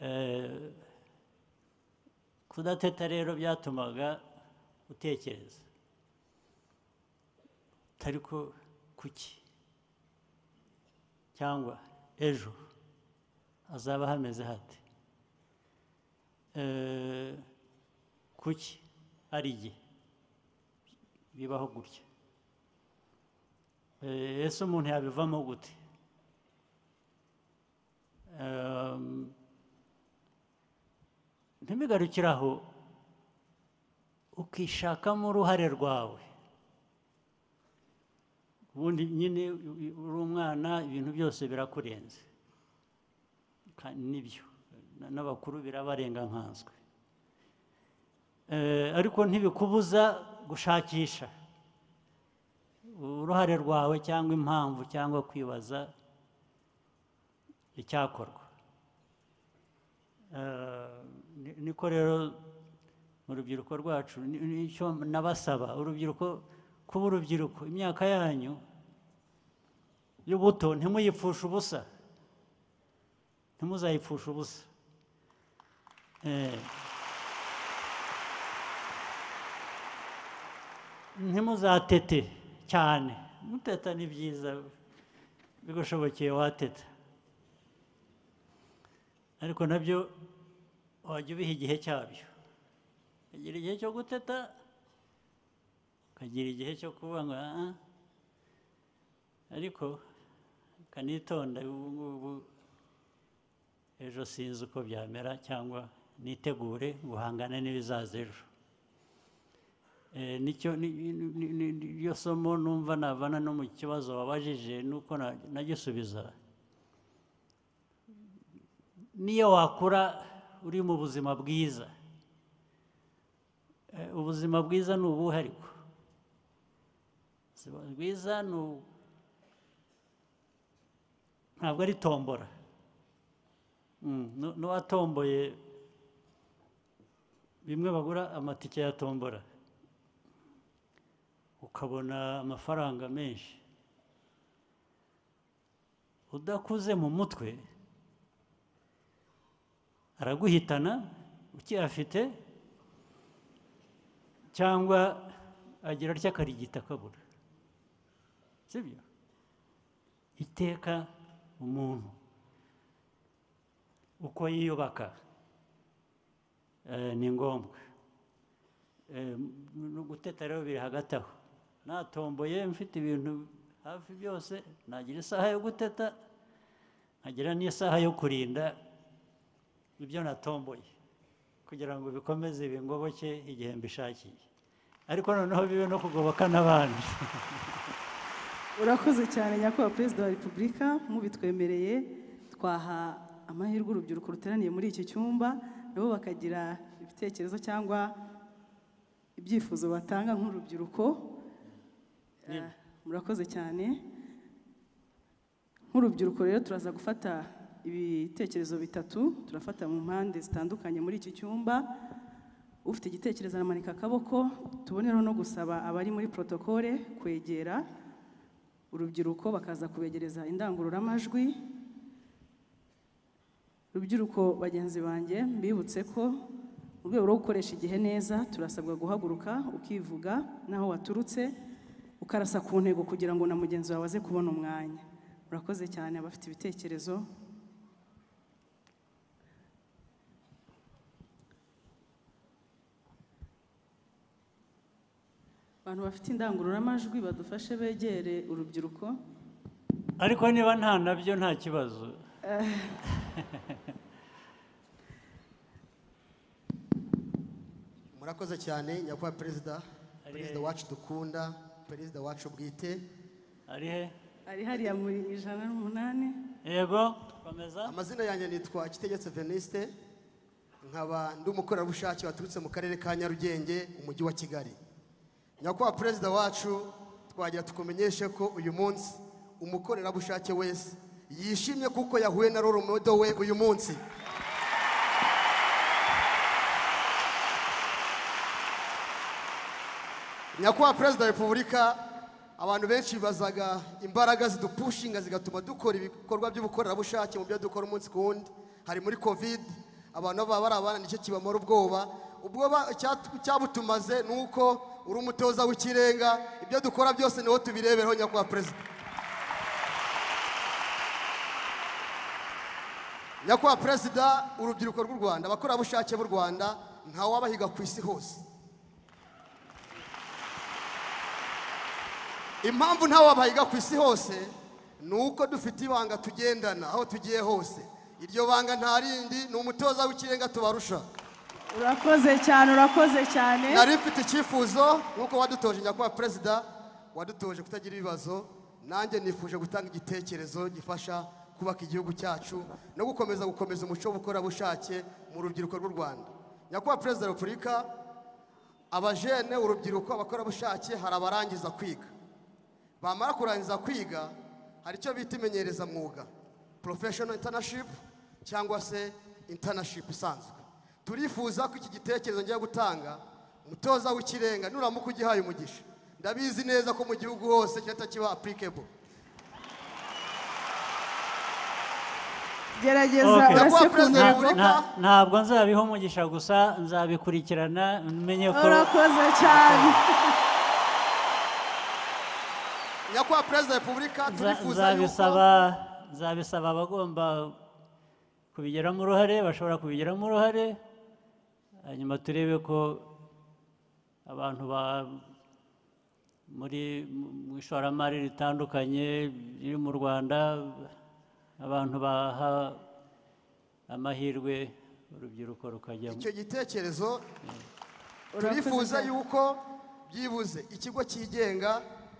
Speaker 2: Eh, kudateta rero byatumaga utekereza utari ko kuki cyangwa ejo hazaba hameze hate Eh, kuki ari igihe bibaho gutya Eh, ese umuntu yabivamo gute Ehm, ntibigarukire aho ukishakamo uruhare rwawe ubundi nyine uri umwana ibintu byose birakurenze Ka- nibyo Na- n'abakuru birabarengankanzwe Eh, ariko ntibikubuza gushakisha uruhare rwawe cyangwa impamvu cyangwa kwibaza icyakorwa Eh, ni- niko rero mu rubyiruko rwacu ni- nicyo nabasaba urubyiruko kuba urubyiruko imyaka yanyu y'ubuto ntimuyipfushe ubusa ntimuzayipfushe ubusa Eh. ntimuzatete cyane muteta ni byiza bigushobokeye wateta ariko nabyo wajya ubiha igihe cyabyo ukagira igihe cyo guteta ukagira igihe cyo kuvuga ngo "Ah, ah." ariko ukanitonda ubu ngubu ejo sinzi uko byamera cyangwa nitegure guhangana n'ibizaza ejo Eh, nicyo ni- ni- ni- ni- niryo somo numva navana no mu kibazo wabajije nuko na- nagisubiza niyo wakura uri mu buzima bwiza Eh, ubuzima bwiza ni ubuhe ariko ubuzima bwiza ni ubu- ntabwo ari tombora Mm, nu- n'uwatomboye bimwe bagura amatike ya tombora ukabona amafaranga menshi udakuze mu mutwe araguhitana ukiyafite cyangwa agira atya akarigita akabura sibyo iteka umuntu uko yiyubaka eh, ni ngombwa Eh, ni uguteta rero biri hagati aho natomboye mfite ibintu hafi byose nagira isaha yo guteta nkagira n'isaha yo kurinda ibyo natomboye kugira ngo bikomeze bingoboke igihe mbishakiye ariko noneho bibe no kugoboka n'abandi
Speaker 5: urakoze cyane nyakubahwa perezida wa repubulika mubitwemereye twaha amahirwe urubyiruko ruteraniye muri iki cyumba nabo bakagira ibitekerezo cyangwa ibyifuzo batanga nk'urubyiruko Eh, murakoze cyane nk'urubyiruko rero turaza gufata ibitekerezo bitatu turafata mu mpande zitandukanye muri iki cyumba ufite igitekerezo aramanika akaboko tubonereho no gusaba abari muri protokole kwegera urubyiruko bakaza kubegereza indangururamajwi rubyiruko bagenzi banjye mbibutse ko mu rwego rwo gukoresha igihe neza turasabwa guhaguruka ukivuga n'aho waturutse ukarasa ku ntego kugira ngo na mugenzi wawe aze kubona umwanya murakoze cyane abafite ibitekerezo abantu bafite indangururamajwi badufashe begere urubyiruko
Speaker 2: ariko niba nta nabyo nta kibazo
Speaker 7: murakoze cyane nyakubahwa perezida perezida wacu dukunda perezida wacu bwite
Speaker 2: ari he
Speaker 5: ari hariya muri ijana n'umunani
Speaker 2: yego komeza
Speaker 7: amazina yanjye nitwa kitegetse veniste nkaba ndi umukorerabushake waturutse mu karere ka nyarugenge umujyi wa kigali nyakubahwa perezida wacu twagira tukumenyeshe ko uyu munsi umukorerabushake wese yishimye kuko yahuye na roromodo we uyu munsi nyakubahwa perezida wa repubulika abantu benshi bibazaga imbaraga zidupushinga zigatuma dukora ibikorwa by'ubukorerabushake mu byo dukora umunsi ku wundi hari muri kovide abantu baba bari abana nicyo kibamara ubwoba ubwoba icya- cyabutumaze ni uko uri umutoza w'ikirenga ibyo dukora byose niho tubirebereho nyakubahwa perezida nyakubahwa perezida urubyiruko rw'u rwanda abakorerabushake b'u rwanda ntawabahiga ku isi hose impamvu ntawe wabahiga ku isi hose ni uko dufite ibanga tugendana aho tugiye hose iryo banga nta rindi ni umutoza w'ikirenga tubarusha
Speaker 5: urakoze cyane urakoze cyane
Speaker 7: nari mfite icyifuzo nk'uko wadutoje nyakubahwa perezida wadutoje kutagira ibibazo nanjye nifuje gutanga igitekerezo gifasha kubaka igihugu cyacu no gukomeza gukomeza umuco w'ubukorerabushake mu rubyiruko rw'u rwanda nyakubahwa perezida wa repubulika abajene urubyiruko abakorerabushake hari abarangiza kwiga bamara kurangiza kwiga hari icyo bita imenyerezamwuga professional internship cyangwa se internship isanzwe turifuza ko iki gitekerezo ngiye gutanga umutoza w'ikirenga nuramuka ugihaye umugisha ndabizi neza ko mu gihugu hose kirahita kiba applicable
Speaker 6: gerageza
Speaker 2: Okay.
Speaker 7: nyakubahwa
Speaker 5: Urasekunda.
Speaker 7: perezida wa
Speaker 2: Nta-
Speaker 7: repubulika
Speaker 2: nta- ntabwo nzabiha umugisha gusa nzabikurikirana menye ko
Speaker 5: urakoze cyane
Speaker 7: nyakubahwa perezida wa repubulika
Speaker 2: Nza-
Speaker 7: turifuza yuko
Speaker 2: nzabisaba nzabisaba abagomba kubigiramo uruhare bashobora kubigiramo uruhare hanyuma turebe ko abantu ba muri mu ishoramari ritandukanye riri mu rwanda abantu baha amahirwe urubyiruko rukajyamo
Speaker 7: icyo gitekerezo
Speaker 5: Urakoze
Speaker 7: turifuza
Speaker 5: cyane.
Speaker 7: yuko byibuze ikigo cyigenga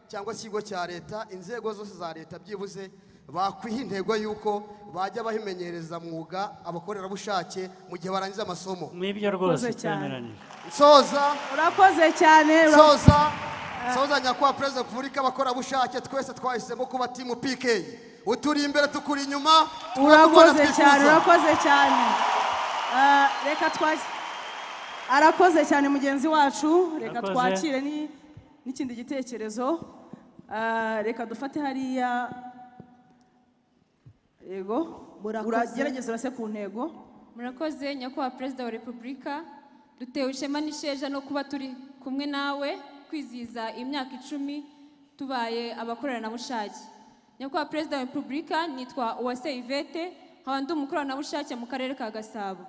Speaker 7: cyangwa se ikigo cya leta inzego zose za leta byibuze bakwiha intego y'uko bajya bahimenyereza mwuga abakorerabushake mu gihe barangije amasomo
Speaker 2: mwibyo rwose
Speaker 5: Urakoze cyane.
Speaker 2: twemeranije
Speaker 7: nsoza
Speaker 5: urakoze cyane ura-
Speaker 7: nsoza nsoza nyakubahwa perezida wa repubulika abakorerabushake twese twahisemo kuba timu pk uturi imbere tukuri inyuma twakubona
Speaker 5: urakoze cyane
Speaker 7: twifuza
Speaker 5: urakoze cyane Ah, reka twakire arakoze cyane mugenzi wacu reka
Speaker 2: Arakoze.
Speaker 5: twakire ni- n'ikindi gitekerezo Ah, reka dufate hariya yego uragerageza urase ku ntego
Speaker 8: murakoze nyakubahwa perezida wa repubulika dutewe ishema n'isheja no kuba turi kumwe nawe kwizihiza imyaka icumi tubaye abakoranabushake nyakubahwa perezida wa repubulika nitwa uwase ivete nkaba ndi umukoranabushake mu karere ka gasabo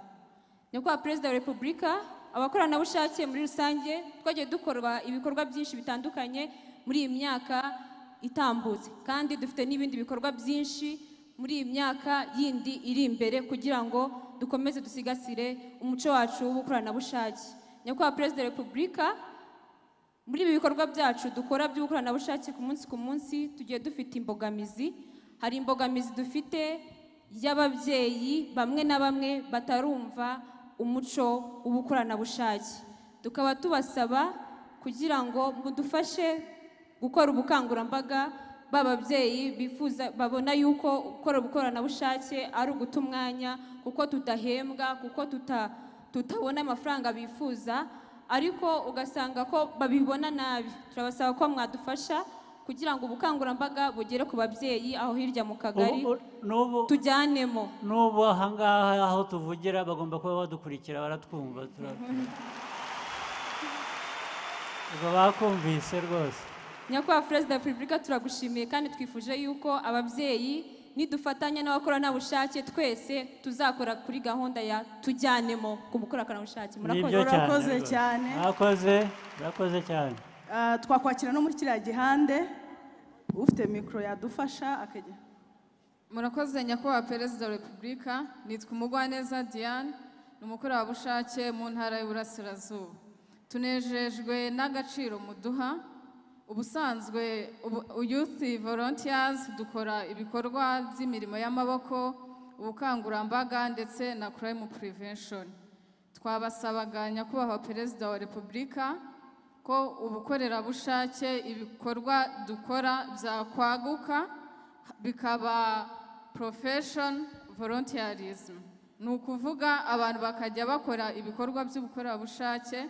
Speaker 8: nyakubahwa perezida wa repubulika abakoranabushake muri rusange twagiye dukora ibikorwa byinshi bitandukanye muri iyi myaka itambutse kandi dufite n'ibindi bikorwa byinshi muri iyi myaka yindi iri imbere kugira ngo dukomeze dusigasire umuco wacu w'ubukoranabushake nyakubahwa perezida wa repubulika muri ibi bikorwa byacu dukora by'ubukoranabushake ku munsi ku munsi tugiye dufite imbogamizi hari imbogamizi dufite y'ababyeyi bamwe na bamwe batarumva umuco w'ubukoranabushake tukaba tubasaba kugira ngo mudufashe gukora ubukangurambaga b'ababyeyi bifuza babona yuko gukora ubukoranabushake ari uguta umwanya kuko tudahembwa kuko tuta tutabona amafaranga bifuza ariko ugasanga ko babibona nabi turabasaba ko mwadufasha kugira ngo ubukangurambaga bugere ku babyeyi aho hirya mu kagari
Speaker 2: Ubu- n'ubu
Speaker 8: tujyanemo
Speaker 2: n'ubu ahangaha aho tuvugira bagomba kuba badukurikira baratwumva tura- ubwo bakumvise rwose
Speaker 8: nyakubahwa perezida wa repubulika turagushimiye kandi twifuje yuko ababyeyi nidufatanya n'abakoranabushake twese tuzakora kuri gahunda ya tujyanemo ku bukoranabushake murakoze
Speaker 2: Nibyo cyane
Speaker 5: Murakoze
Speaker 2: rwose.
Speaker 5: cyane.
Speaker 2: mwakoze murakoze cyane
Speaker 5: Ah, twakwakira no muri kiriya gihande ufite mikoro yadufasha akajya
Speaker 9: murakoze nyakubahwa perezida wa repubulika nitwa umugwaneza diane ni umukorerabushake mu ntara y'uburasirazuba tunejejwe n'agaciro muduha ubusanzwe ubu- youth volunteers dukora ibikorwa by'imirimo y'amaboko ubukangurambaga ndetse na crime prevention twabasabaga nyakubahwa perezida wa repubulika ko ubukorerabushake ibikorwa dukora byakwaguka bikaba profession volunteerism ni ukuvuga abantu bakajya bakora ibikorwa by'ubukorerabushake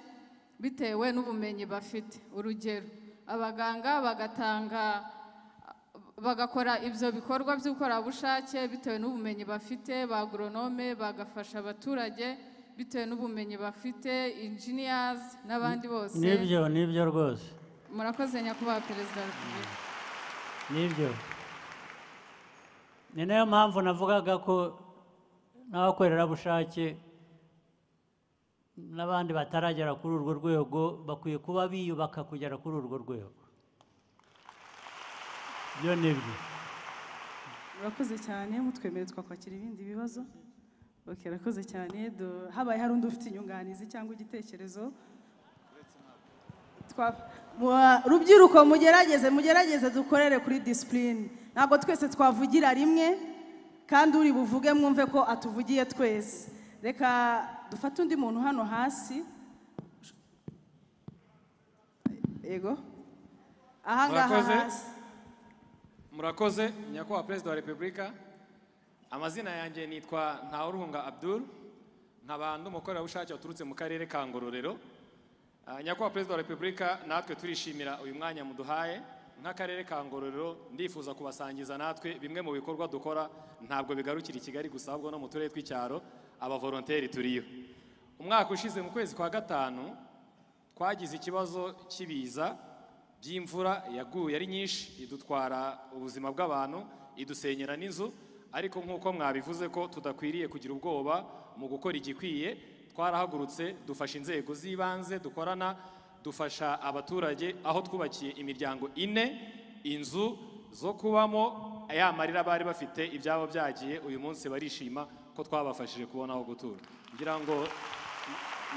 Speaker 9: bitewe n'ubumenyi bafite urugero abaganga bagatanga bagakora ibyo bikorwa by'ubukorerabushake bitewe n'ubumenyi bafite ba agoronome bagafasha abaturage bitewe n'ubumenyi bafite engineers n'abandi bose
Speaker 2: nibyo nibyo rwose
Speaker 9: murakoze nyakubahwa perezida wa repubulika
Speaker 2: nibyo ni nayo mpamvu navugaga ko n'abakorerabushake n'abandi bataragera kuri urwo rwego bakwiye kuba biyubaka kugera kuri urwo rwego ibyo ni byo
Speaker 5: murakoze cyane mutwemere twakwakira ibindi bibazo ok arakoze cyane Du- habaye hari undi ufite inyunganizi cyangwa igitekerezo Twa- Mu- rubyiruko mugerageze mugerageze dukorere kuri disipurine ntabwo twese twavugira rimwe kandi uri buvuge mwumve ko atuvugiye twese reka dufate undi muntu hano hasi yego aha ngaha
Speaker 10: Murakoze.
Speaker 5: hasi
Speaker 10: murakoze nyakubahwa perezida wa repubulika amazina yanjye nitwa ntawuruhunga abdul nkaba ndi umukorerabushake waturutse mu karere ka ngororero Ah, nyakubahwa perezida wa repubulika natwe turishimira uyu mwanya muduhaye nk'akarere ka ngororero ndifuza kubasangiza natwe bimwe mu bikorwa dukora ntabwo bigarukira i kigali gusa ahubwo no mu turere tw'icyaro abavoronteri turiyo umwaka ushize mu kwezi kwa gatanu twagize ikibazo cy'ibiza by'imvura yaguye ari nyinshi idutwara ubuzima bw'abantu idusenyera n'inzu ariko nk'uko mwabivuze ko tudakwiriye kugira ubwoba mu gukora igikwiye twarahagurutse dufasha inzego z'ibanze dukorana dufasha abaturage aho twubakiye imiryango ine inzu zo kubamo ya marira bari bafite ibyabo byagiye uyu munsi barishima ko twabafashije kubona aho gutura ngira ngo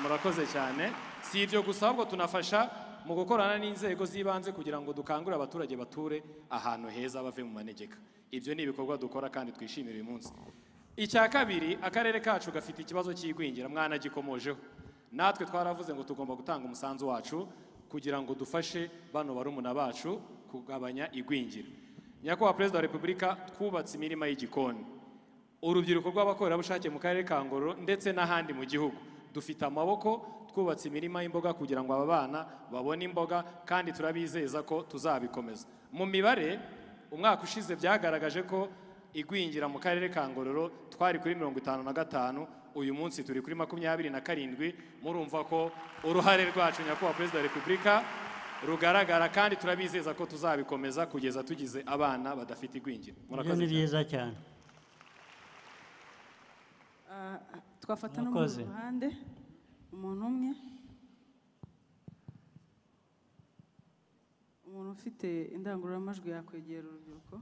Speaker 10: murakoze cyane si ibyo gusa ahubwo tunafasha mu gukorana n'inzego z'ibanze kugira ngo dukangurire abaturage bature ahantu heza bave mu manegeka ibyo ni ibikorwa dukora kandi twishimira uyu munsi icya kabiri akarere kacu gafite ikibazo cy'igwingira mwanagikomojeho natwe twaravuze ngo tugomba gutanga umusanzu wacu kugira ngo dufashe bano barumuna bacu kugabanya igwingira nyakubahwa perezida wa repubulika twubatse imirima y'igikoni urubyiruko rw'abakorerabushake mu karere ka ngororero ndetse n'ahandi mu gihugu dufite amaboko twubatse imirima y'imboga kugira ngo aba bana babone imboga kandi turabizeza ko tuzabikomeza mu mibare umwaka ushize byagaragaje ko igwingira mu karere ka ngororero twari kuri mirongo itanu na gatanu uyu munsi turi kuri makumyabiri na karindwi murumva ko uruhare rwacu nyakubahwa perezida wa repubulika rugaragara kandi turabizeza ko tuzabikomeza kugeza tugize abana badafite igwingira
Speaker 2: ibyo ni byiza cyane
Speaker 5: Ah, twafata no mu
Speaker 2: Murakoze.
Speaker 5: ruhande umuntu umwe umuntu ufite indangururamajwi yakwegera urubyiruko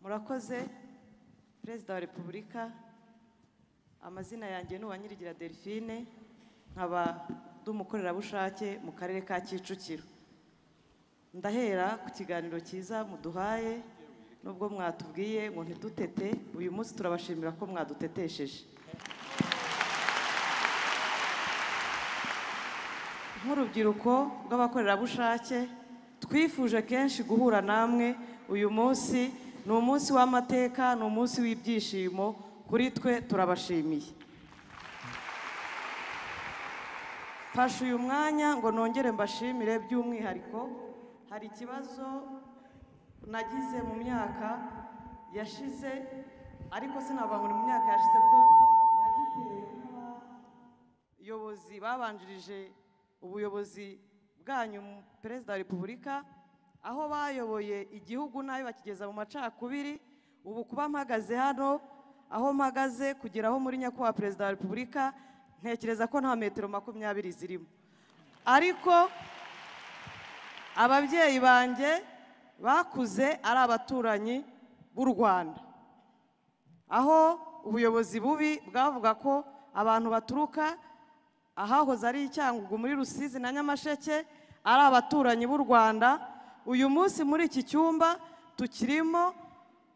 Speaker 6: murakoze perezida wa repubulika amazina yanjye ni uwanyirigira delphine nkaba ndi umukorerabushake mu karere ka kicukiro ndahera ku kiganiro cyiza muduhaye nubwo mwatubwiye ngo ntidutete uyu munsi turabashimira ko mwadutetesheje nk'urubyiruko rw'abakorerabushake twifuje kenshi guhura namwe uyu munsi ni umunsi w'amateka ni umunsi w'ibyishimo kuri twe turabashimiye mfashe uyu mwanya ngo nongere mbashimire by'umwihariko hari ikibazo nagize mu myaka yashize ariko sinavuga ngo ni mu myaka yashize ko nagitewe abayobozi babanjirije ubuyobozi bwanyu mu- perezida wa repubulika aho bayoboye igihugu nabi bakigeza mu macakubiri ubu kuba mpagaze hano aho mpagaze kugera aho muri nyakubahwa perezida wa repubulika ntekereza ko nta metero makumyabiri zirimo ariko ababyeyi banjye bakuze ari abaturanyi b'u rwanda aho ubuyobozi bubi bwavuga ko abantu baturuka ahahoze ari icyangugu muri rusizi na nyamasheke ari abaturanyi b'u rwanda uyu munsi muri iki cyumba tukirimo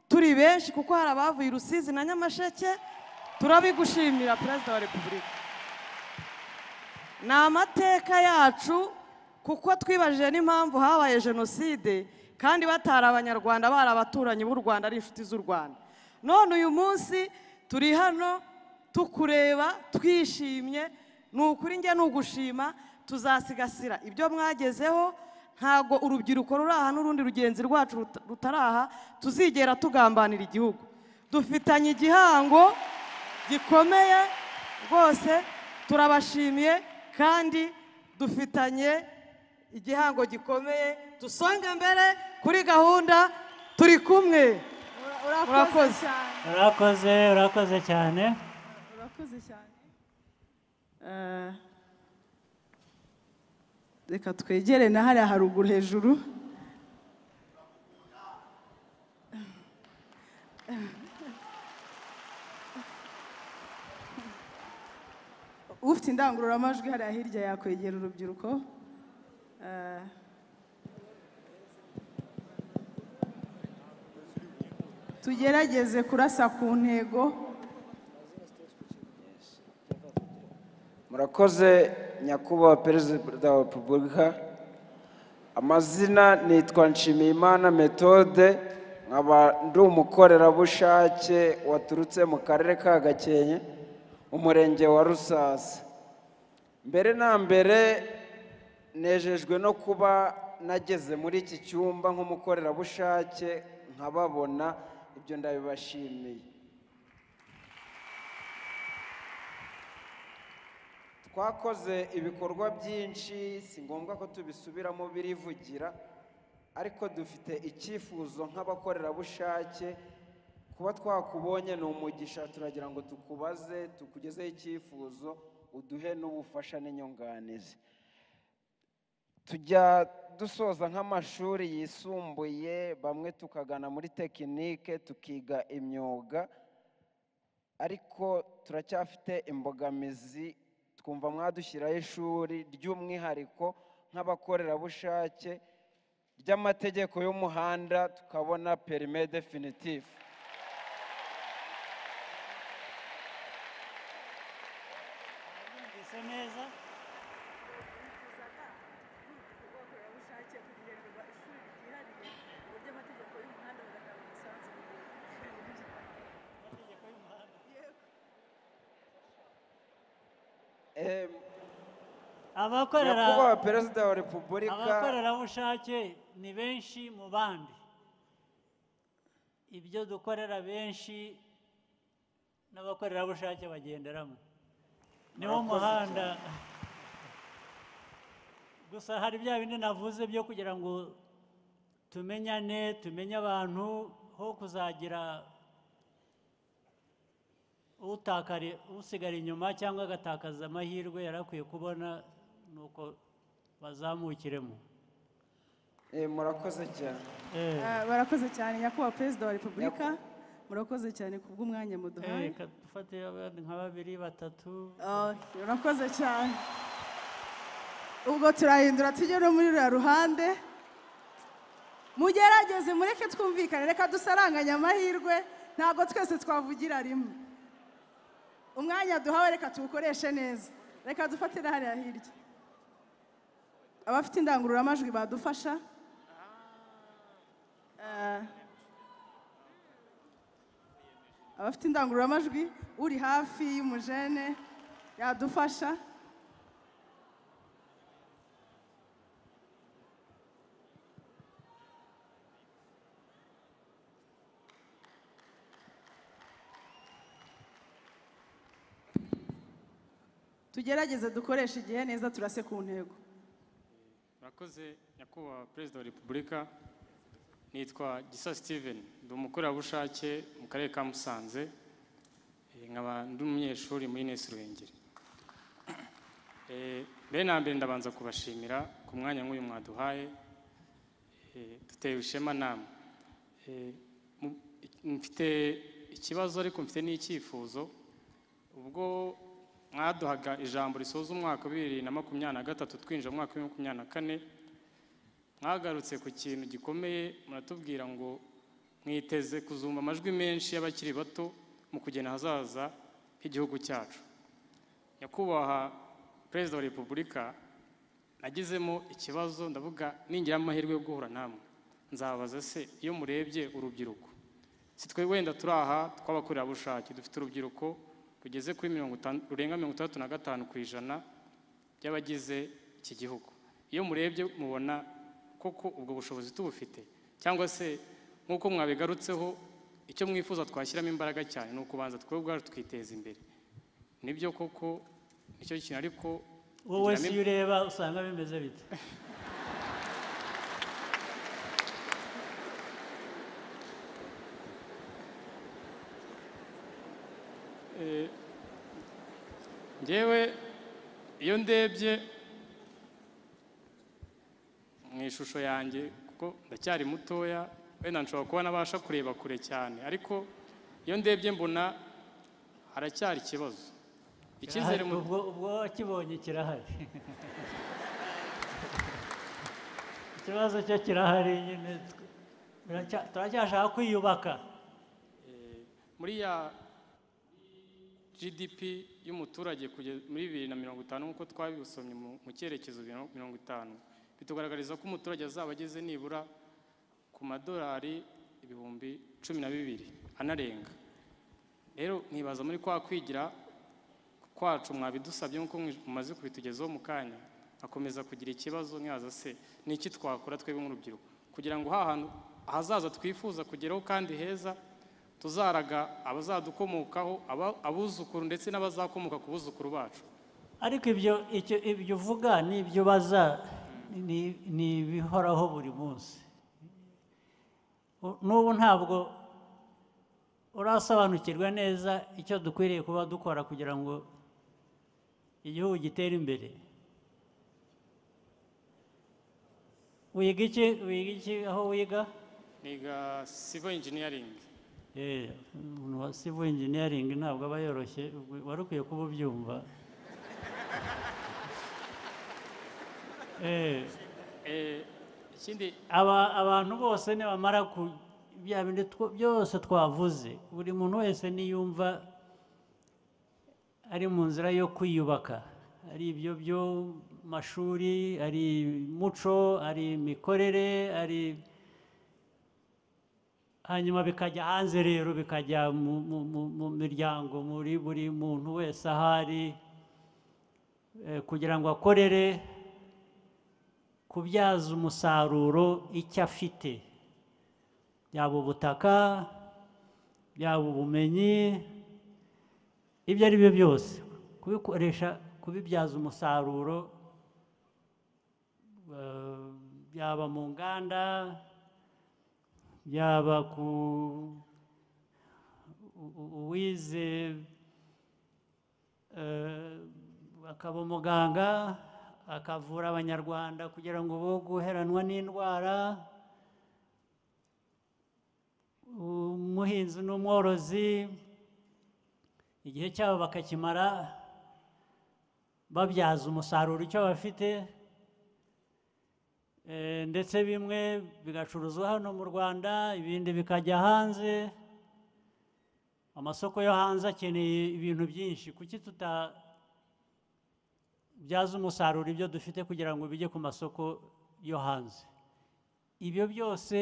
Speaker 6: turi benshi kuko hari abavuye i rusizi na nyamasheke turabigushimira perezida wa repubulika ni amateka yacu kuko twibajije n'impamvu habaye jenoside kandi batari abanyarwanda bari abaturanyi b'u rwanda ari inshuti z'u rwanda none uyu munsi turi hano tukureba twishimye ni ukuri njye ni ugushima tuzasigasira ibyo mwagezeho ntabwo urubyiruko ruri aha n'urundi rugenzi rwacu ruta- rutari aha tuzigera tugambanira igihugu dufitanye igihango gikomeye rwose turabashimiye kandi dufitanye igihango gikomeye dusonga mbere kuri gahunda turi kumwe
Speaker 9: urakoze
Speaker 6: Urakoze.
Speaker 9: cyane
Speaker 2: urakoze urakoze cyane
Speaker 9: urakoze cyane
Speaker 5: Eh, reka twegere na hariya haruguru hejuru ufite indangururamajwi hariya hirya yakwegera urubyiruko Eh, tugerageze kurasa ku ntego
Speaker 11: murakoze nyakubahwa perezida wa repubulika amazina nitwa nshimiyimana methode nkaba ndi umukorerabushake waturutse mu karere ka gakenke umurenge wa rusasa mbere na mbere nejejwe no kuba nageze muri iki cyumba nk'umukorerabushake nkababona ibyo ndabibashimiye twakoze ibikorwa byinshi si ngombwa ko tubisubiramo birivugira ariko dufite icyifuzo nk'abakorerabushake kuba twakubonye ni umugisha turagira ngo tukubaze tukugezeho icyifuzo uduhe n'ubufasha n'inyunganizi tujya dusoza nk'amashuri yisumbuye bamwe tukagana muri tekinike tukiga imyuga ariko turacyafite imbogamizi twumva mwadushyiraho ishuri ry'umwihariko nk'abakorerabushake ry'amategeko y'umuhanda tukabona perime definitifu
Speaker 2: Mwumvise neza
Speaker 11: Eh,
Speaker 2: abakorera
Speaker 11: nyakubahwa perezida wa repubulika
Speaker 2: abakorerabushake ni benshi mu bandi ibyo dukorera benshi n'abakorerabushake bagenderamo niwo
Speaker 11: Murakoze
Speaker 2: muhanda gusa hari bya bindi navuze byo kugira ngo tumenyane tumenye abantu ho kuzagira utakari usigara inyuma cyangwa agatakaza amahirwe yari akwiye kubona ni uko bazamukiremo
Speaker 11: Eh, murakoze cyane
Speaker 2: Eh,
Speaker 5: Eh, barakoze cyane nyakubahwa perezida wa repubulika murakoze cyane ku bw'umwanya muduhaye
Speaker 2: eh, ka- dufate abandi nka babiri batatu
Speaker 5: Oh, murakoze cyane ubwo turahindura tujye no muri ruriya ruhande mugerageze mureke twumvikane reka dusaranganye amahirwe ntabwo twese twavugira rimwe umwanya duhawe reka tuwukoreshe neza reka dufatire hariya hirya abafite indangururamajwi badufasha Eh, abafite indangururamajwi uri hafi y'umujene yadufasha tugerageze dukoreshe igihe neza turase ku ntego
Speaker 3: murakoze nyakubahwa perezida wa repubulika nitwa gisa steven ndi umukorerabushake mu karere ka musanze Eh, nkaba ndi umunyeshuri muri nesi ruhengeri Eh, mbere na mbere ndabanza kubashimira ku mwanya nk'uyu mwaduhaye Eh, dutewe ishema namwe Eh, mu- mfite ikibazo ariko mfite n'icyifuzo ubwo mwaduhaga ijambo risoza umwaka wa bibiri na makumyabiri na gatatu twinjira mu mwaka wa makumyabiri na kane mwagarutse ku kintu gikomeye muratubwira ngo mwiteze kuzumva amajwi menshi y'abakiri bato mu kugena ahazaza h'igihugu cyacu nyakubahwa perezida wa repubulika nagizemo ikibazo ndavuga ningira amahirwe yo guhura namwe nzabaza se iyo murebye urubyiruko si twe wenda turi aha tw'abakorerabushake dufite urubyiruko rugeze kuri mirongo itanu- rurenga mirongo itandatu na gatanu ku ijana by'abagize iki gihugu iyo murebye mubona koko ubwo bushobozi tubufite cyangwa se nk'uko mwabigarutseho icyo mwifuza twashyiramo imbaraga cyane ni ukubanza twe ubwacu twiteza imbere nibyo koko nicyo kintu ariko
Speaker 2: wowe
Speaker 3: ngiramo
Speaker 2: si
Speaker 3: im-
Speaker 2: ureba usanga bimeze bite
Speaker 3: ngewe iyo ndebye mu ishusho yanjye kuko ndacyari mutoya wenda nshobora kuba nabasha kureba kure cyane ariko iyo ndebye mbona haracyari ikibazo icyizere mu
Speaker 2: ubwo ubwo wakibonye kirahari ikibazo cyo kirahari nyine turacya- turacyashaka kwiyubaka
Speaker 3: muri ya gdp y'umuturage kugeza muri bibiri na mirongo itanu nk'uko twabisomye mu mu cyerekezo biro- mirongo itanu bitugaragariza ko umuturage azaba ageze nibura ku madolari ibihumbi cumi na bibiri anarenga rero nkibaza muri kwa kwigira kwacu mwabidusabye nk'uko mwi- mumaze kubitugezaho mu kanya akomeza kugira ikibazo nkibaza se ni iki twakora twebwe nk'urubyiruko kugira ngo hahantu ahazaza twifuza kugeraho kandi heza tuzaraga abazadukomokaho aba- abuzukuru ndetse n'abazakomoka ku buzukuru bacu
Speaker 2: ariko ibyo icyo ibyo uvuga n'ibyo baza ni- ni ibihoraho buri munsi U- n'ubu ntabwo urasobanukirwa neza icyo dukwiriye kuba dukora kugira ngo igihugu gitere imbere wiga iki wiga iki aho wiga
Speaker 3: niga civil engineering
Speaker 2: Eh, umuntu wa civil engineering ntabwo aba yoroshye wari ukwiye kuba ubyumva Eh,
Speaker 3: Eh, ikindi
Speaker 2: aba abantu bose nibamara ku bya bindi two- byose twavuze buri muntu wese niyumva ari mu nzira yo kwiyubaka ari ibyo byo mashuri ari muco ari imikorere ari hanyuma bikajya hanze rero bikajya mu, mu, mu, mu miryango muri buri muntu wese ahari eh, kugira ngo akorere kubyaza umusaruro icyo afite yaba ubutaka yaba ubumenyi ibyo ari byo byose kubikoresha kubibyaza umusaruro eh, yaba mu nganda yaba ku u- u- uwize eh, akaba umuganga akavura abanyarwanda kugira ngo bo guheranwa n'indwara umuhinzi n'umworozi igihe cyabo bakakimara babyaza umusaruro icyo bafite Eh, ndetse bimwe bigacuruzwa hano mu rwanda ibindi bikajya hanze amasoko yo hanze akeneye ibintu byinshi kuki tuta byaza umusaruro ibyo dufite kugira ngo bijye ku masoko yo hanze ibyo byose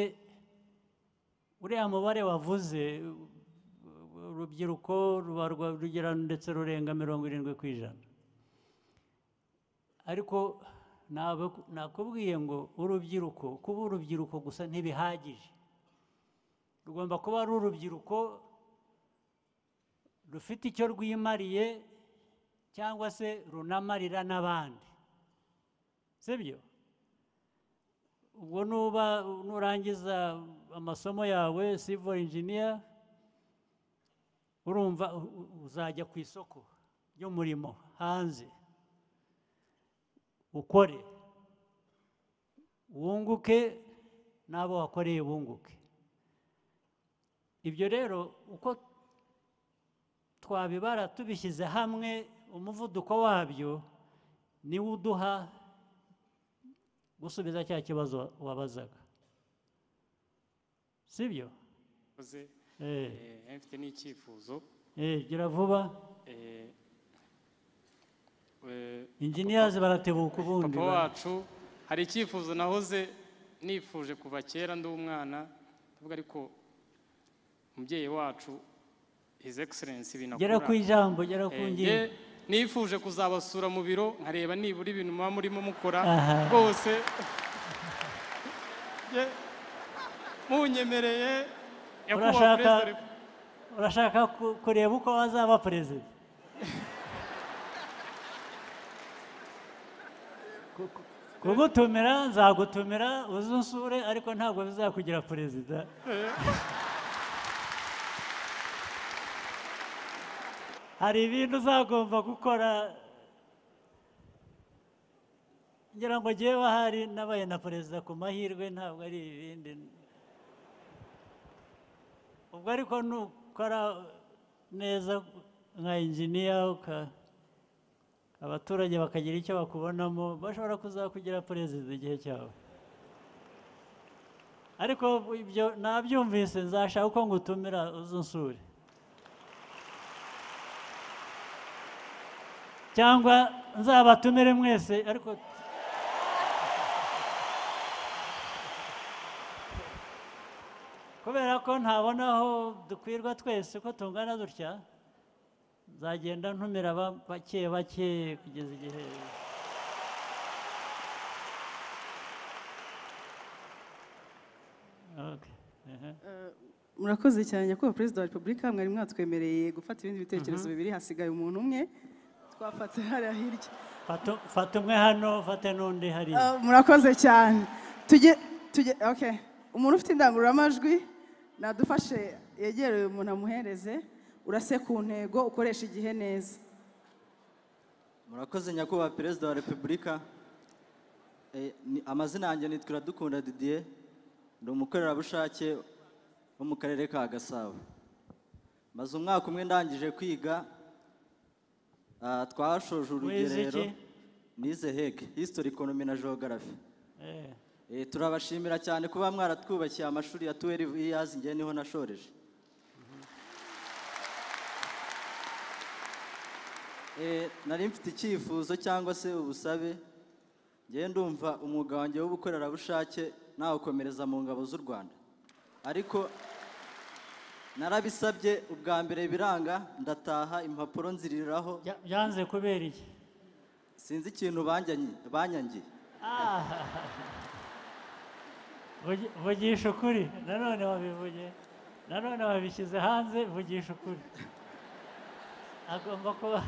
Speaker 2: uriya mubare wavuze u- urubyiruko ruba rwa- rugera ndetse rurenga mirongo irindwi ku ijana ariko ntabwo- nakubwiye ngo urubyiruko kuba urubyiruko gusa ntibihagije rugomba kuba ari urubyiruko rufite icyo rwimariye cyangwa se runamarira n'abandi sibyo ubwo nuba nurangiza amasomo yawe civil engineer urumva u- u- uzajya ku isoko ry'umurimo hanze ukore wunguke n'abo wakoreye bunguke ibyo rero uko twabibara tubishyize hamwe umuvuduko wabyo niwo uduha gusubiza cya kibazo wabazaga sibyo
Speaker 3: wakoze
Speaker 2: Eh.
Speaker 3: eh, mfite n'icyifuzo
Speaker 2: Eh, gira vuba
Speaker 3: Eh, eh,
Speaker 2: engineers baratebuka ubundi
Speaker 3: papa
Speaker 2: ba-
Speaker 3: wacu hari icyifuzo nahoze nifuje kuva kera ndi umwana ndavuga ariko umubyeyi wacu his excellence binakura
Speaker 2: Gera ku ijambo, gera ku
Speaker 3: Eh,
Speaker 2: ngingo.
Speaker 3: nge nifuje kuzabasura mu biro nkareba nibura ibintu muba murimo mukora
Speaker 2: Aha.
Speaker 3: rwose nge munyemereye nyakubahwa
Speaker 2: urashaka
Speaker 3: perezida wa repu-
Speaker 2: urashaka ku- kureba uko wazaba perezida Ku- ku- kugutumira nzagutumira uzunsure ariko ntabwo bizakugira perezida hari ibintu uzagomba gukora ngira ngo ngewe ahari nabaye na perezida ku mahirwe ntabwo ari ibindi ubwo ariko nukora neza nka injiniya abaturage bakagira icyo bakubonamo bashobora kuzakugira perezida igihe cyawe ariko ibyo nabyumvise nzashaka uko ngutumira uzunsure cyangwa nzabatumire mwese ariko kubera ko ntabona aho dukwirwa twese ko tungana dutya nzagenda ntumira ba- bake bake kugeza igihe Okay, ehe.
Speaker 5: murakoze cyane nyakubahwa perezida wa repubulika mwari mwatwemereye gufata ibindi
Speaker 2: Mhm.
Speaker 5: bitekerezo bibiri hasigaye umuntu umwe twafata hariya hirya
Speaker 2: Fata- fata umwe hano fate n'undi hariya
Speaker 5: Ah, murakoze cyane tujye tujye okay umuntu ufite indangururamajwi nadufashe yegere uyu muntu amuhereze urase ku ntego ukoresha igihe neza
Speaker 1: murakoze nyakubahwa perezida wa repubulika Eh, ni- amazina yanjye ni turadukunda didier ni umukorerabushake wo mu karere ka gasabo maze umwaka umwe ndangije kwiga ah, twashoje urugerero
Speaker 2: iki?
Speaker 1: nize hege history economy na geography
Speaker 2: Eh,
Speaker 1: Eh, turabashimira cyane kuba mwaratwubakiye amashuri ya 12 years ngewe niho nashoreje Eh, nari mfite icyifuzo cyangwa se ubusabe ngewe ndumva umwuga wanjye w'ubukorerabushake nawukomereza mu ngabo z'u rwanda ariko narabisabye ubwa mbere biranga ndataha impapuro nziriraho
Speaker 2: byanze kubera iki
Speaker 1: sinzi ikintu banyanyi- banyangiye
Speaker 2: Vugi- vugisha ukuri nanone wabivuge nanone wabishyize hanze vugisha ukuri agomba kuba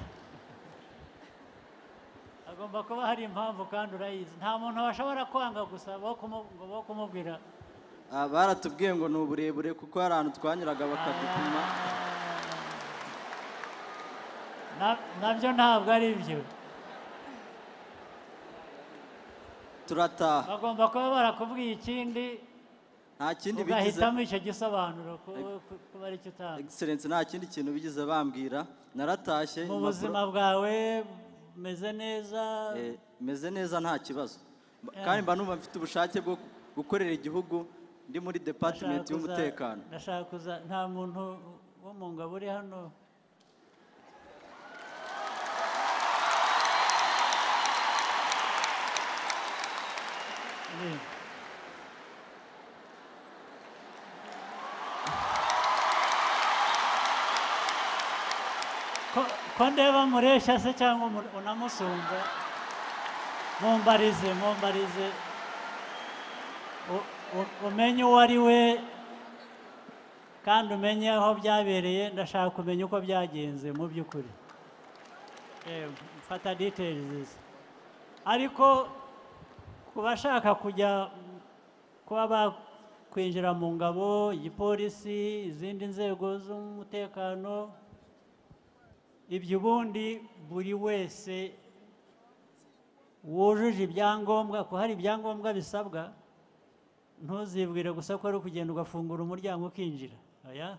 Speaker 2: agomba kuba hari impamvu kandi urayizi nta muntu washobora kwanga gusa bo kumu- ngo bo kumubwira
Speaker 1: Ah, baratubwiye ngo ni uburebure kuko hari ahantu twanyuraga bakadupima
Speaker 2: na- nabyo ntabwo ari byo
Speaker 1: turataha
Speaker 2: bagomba kuba barakubwiye ikindi
Speaker 1: nta kindi bigize
Speaker 2: ugahitamo icyo gisobanuro ku- ku- kuba ari cyo utanga
Speaker 1: excellence nta kindi kintu bigize bambwira naratashye
Speaker 2: mu
Speaker 1: impapuro-
Speaker 2: buzima bwawe umeze neza
Speaker 1: Eh, meze neza nta kibazo Ba- kandi mba numva mfite ubushake bwo gukorera igihugu ndi muri department
Speaker 2: Ndashaka kuza-
Speaker 1: y'umutekano
Speaker 2: ndashaka kuza nta muntu wo mu ngabo uri hano Ni. Ko- ko ndeba mureshya se cyangwa umu- unamusumba mumbarize mumbarize U- u- umenye uwo ari we kandi umenye aho byabereye ndashaka kumenya uko byagenze mu by'ukuri Eh, mfata details ariko ku bashaka kujya mm, kuba bakwinjira mu ngabo igipolisi izindi nzego z'umutekano ibyo ubundi buri wese wujuje ibyangombwa ko hari ibyangombwa bisabwa ntuzibwire gusa ko ari ukugenda ugafungura umuryango ukinjira oya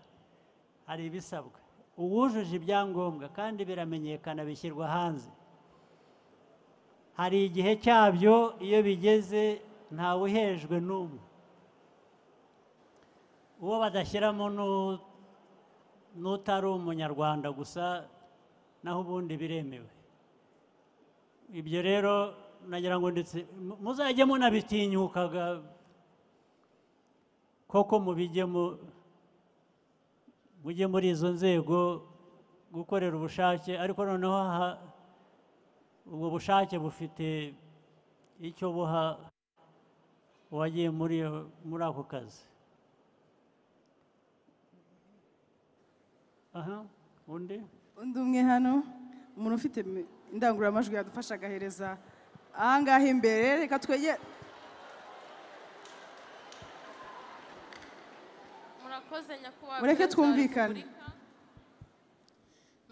Speaker 2: hari ibisabwa uwujuje ibyangombwa kandi biramenyekana bishyirwa hanze hari igihe cyabyo iyo bigeze ntawe uhejwe n'umwe uwo badashyiramo n'u- n'utari umunyarwanda gusa naho ubundi biremewe ibyo rero nagira ngo ndetse mu- muzajye munabitinyukaga koko mubijye mu mujye muri izo nzego gukorera ubushake ariko noneho ha- ubwo bushake bufite icyo buha uwagiye muri iyo- muri ako kazi aha undi
Speaker 5: undi umwe hano umuntu ufite mi- indangururamajwi yadufasha agahereza ahangaha imbere reka twegere
Speaker 4: murakoze nyakubahwa
Speaker 5: Mureke
Speaker 4: Perezida wa
Speaker 5: twumvikane.
Speaker 4: Repubulika.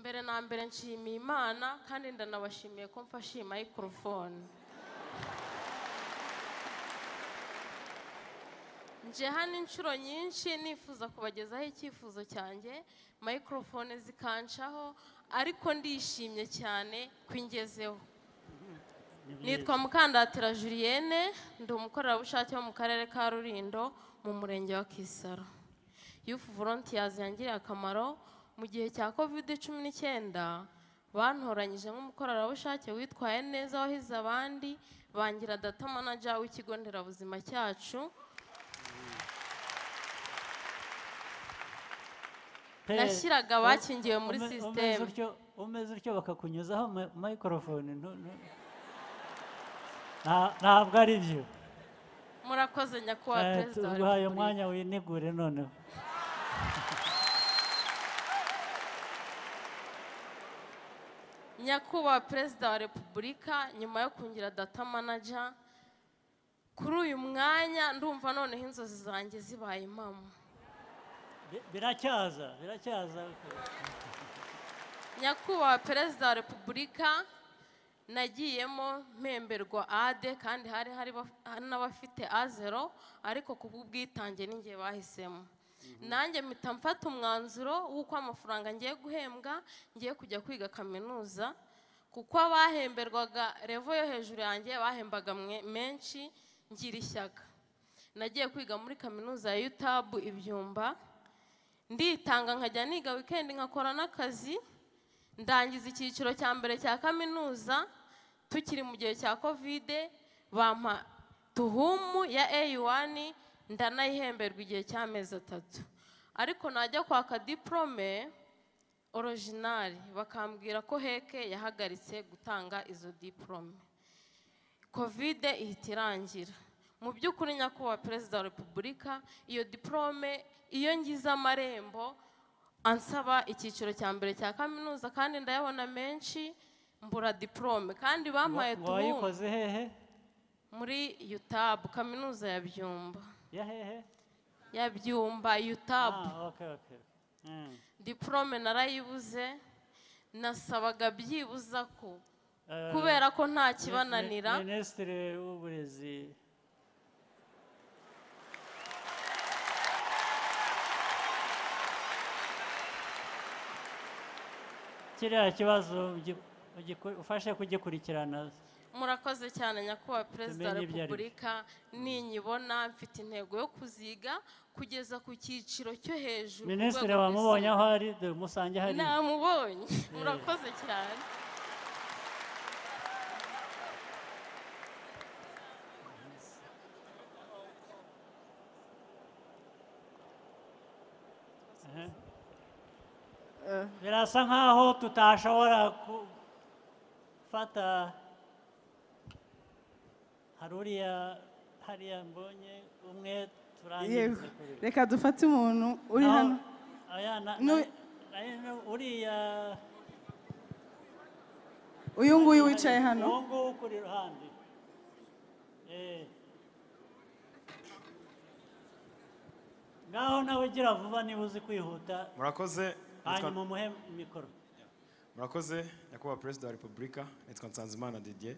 Speaker 4: mbere na mbere nshimiye imana kandi ndanabashimiye ko mfashe iyi mayikorofone nje hano inshuro nyinshi nifuza kubagezaho icyifuzo cyanjye mayikorofone zikancaho ariko ndishimye cyane ko ingezeho nitwa mukandatira julienne ndi umukorerabushake wo mu karere ka rurindo mu murenge wa kisaro yufu volontiyazi yangiriye akamaro mu gihe cya kovide cumi n'icyenda bantoranyije nk'umukorerabushake witwaye neza wahize abandi bangira data manager w'ikigo nderabuzima cyacu
Speaker 2: Pe-
Speaker 4: Nashyiraga abakingiwe muri
Speaker 2: ume- umeze
Speaker 4: sisiteme.
Speaker 2: utyo- umeze utyo bakakunyuzaho ma- mayikorofone ntu- ntu- Nta- ntabwo ari byo
Speaker 4: murakoze nyakubahwa
Speaker 2: Eh,
Speaker 4: perezida wa
Speaker 2: tuguhaye
Speaker 4: repubulika
Speaker 2: umwanya winegure noneho
Speaker 4: nyakubahwa perezida wa repubulika nyuma yo kungira data manager kuri uyu mwanya ndumva noneho inzozi zanjye zibaye impamo
Speaker 2: Bi- biracyaza biracyaza
Speaker 4: nyakubahwa perezida wa repubulika nagiyemo mpemberwa ade kandi hari hari baf- hari n'abafite a zero ariko ku bw'ubwitange n'ingihe bahisemo nanjye mpita mfata umwanzuro w'uko amafaranga ngiye guhembwa ngiye kujya kwiga kaminuza kuko abahemberwaga revo yo hejuru yanjye bahembaga mwe- menshi ngira ishyaka nagiye kwiga muri kaminuza ya yutabu ibyumba nditanga nkajya niga wikendi nkakora n'akazi ndangiza icyiciro cya mbere cya kaminuza tukiri mu gihe cya kovide bampa tuhumu ya A1 ndanayihemberwa igihe cy'amezi atatu ariko najya kwaka diporome orojinari bakambwira ko heke yahagaritse gutanga izo diporome kovide ihita irangira mu by'ukuri nyakubahwa perezida wa repubulika iyo diporome iyo ngize amarembo ansaba icyiciro cya mbere cya kaminuza kandi ndayabona menshi mbura diporome kandi bampaye
Speaker 2: Ngo
Speaker 4: tubumu
Speaker 2: wayikoze hehe
Speaker 4: muri yutabu kaminuza ya byumba
Speaker 2: ya hehe
Speaker 4: ya byumba yutabu
Speaker 2: Ah, okay, okay. Mm.
Speaker 4: diporome narayibuze nasabaga byibuza ko
Speaker 2: Eh,
Speaker 4: kubera ko nta
Speaker 2: mi- mi-
Speaker 4: kibananira
Speaker 2: minisitiri w'uburezi kiriya kibazo ugi- ugiku- ufashe kugikurikirana
Speaker 4: murakoze cyane nyakubahwa perezida wa
Speaker 2: Tumenye ibyo ari byo.
Speaker 4: repubulika ninyibona mfite intego yo kuziga kugeza ku cyiciro cyo hejuru ku
Speaker 2: minisitiri
Speaker 4: rwego
Speaker 2: wamubonye aho
Speaker 4: rwisumbuye.
Speaker 2: ari dore umusange hari
Speaker 4: namubonye murakoze cyane
Speaker 2: birasa nkaho tutashobora gufata hari uriya hariya mbonye umwe
Speaker 5: yego
Speaker 2: turangiza kuri
Speaker 5: reka dufate umuntu uri
Speaker 2: Naho-
Speaker 5: hano
Speaker 2: aya na-
Speaker 5: Nu-
Speaker 2: na- aya na- uriya
Speaker 5: uyu nguyu wicaye hano
Speaker 2: uwo nguwo ukuri iruhande Eh. ngaho nawe ugira vuba niba uzi kwihuta
Speaker 12: murakoze
Speaker 2: hanyuma umuhe mikoro
Speaker 12: murakoze nyakubahwa perezida wa repubulika nitwa nsanzimana didier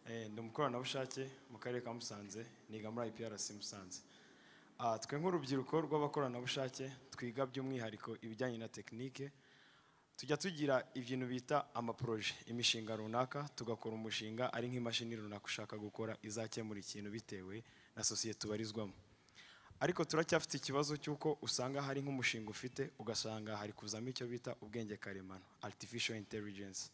Speaker 12: Eh, ndi umukoranabushake mu karere ka musanze niga muri iprc musanze Ah, twe nk'urubyiruko rw'abakoranabushake twiga by'umwihariko ibijyanye na tekinike tujya tugira ibintu bita amaporoje imishinga runaka tugakora umushinga ari nk'imashini runaka ushaka gukora izakemura ikintu bitewe na sosiyete ubarizwamo ariko turacyafite ikibazo cy'uko usanga hari nk'umushinga ufite ugasanga hari kuzamo icyo bita ubwenge karemano artificial intelligence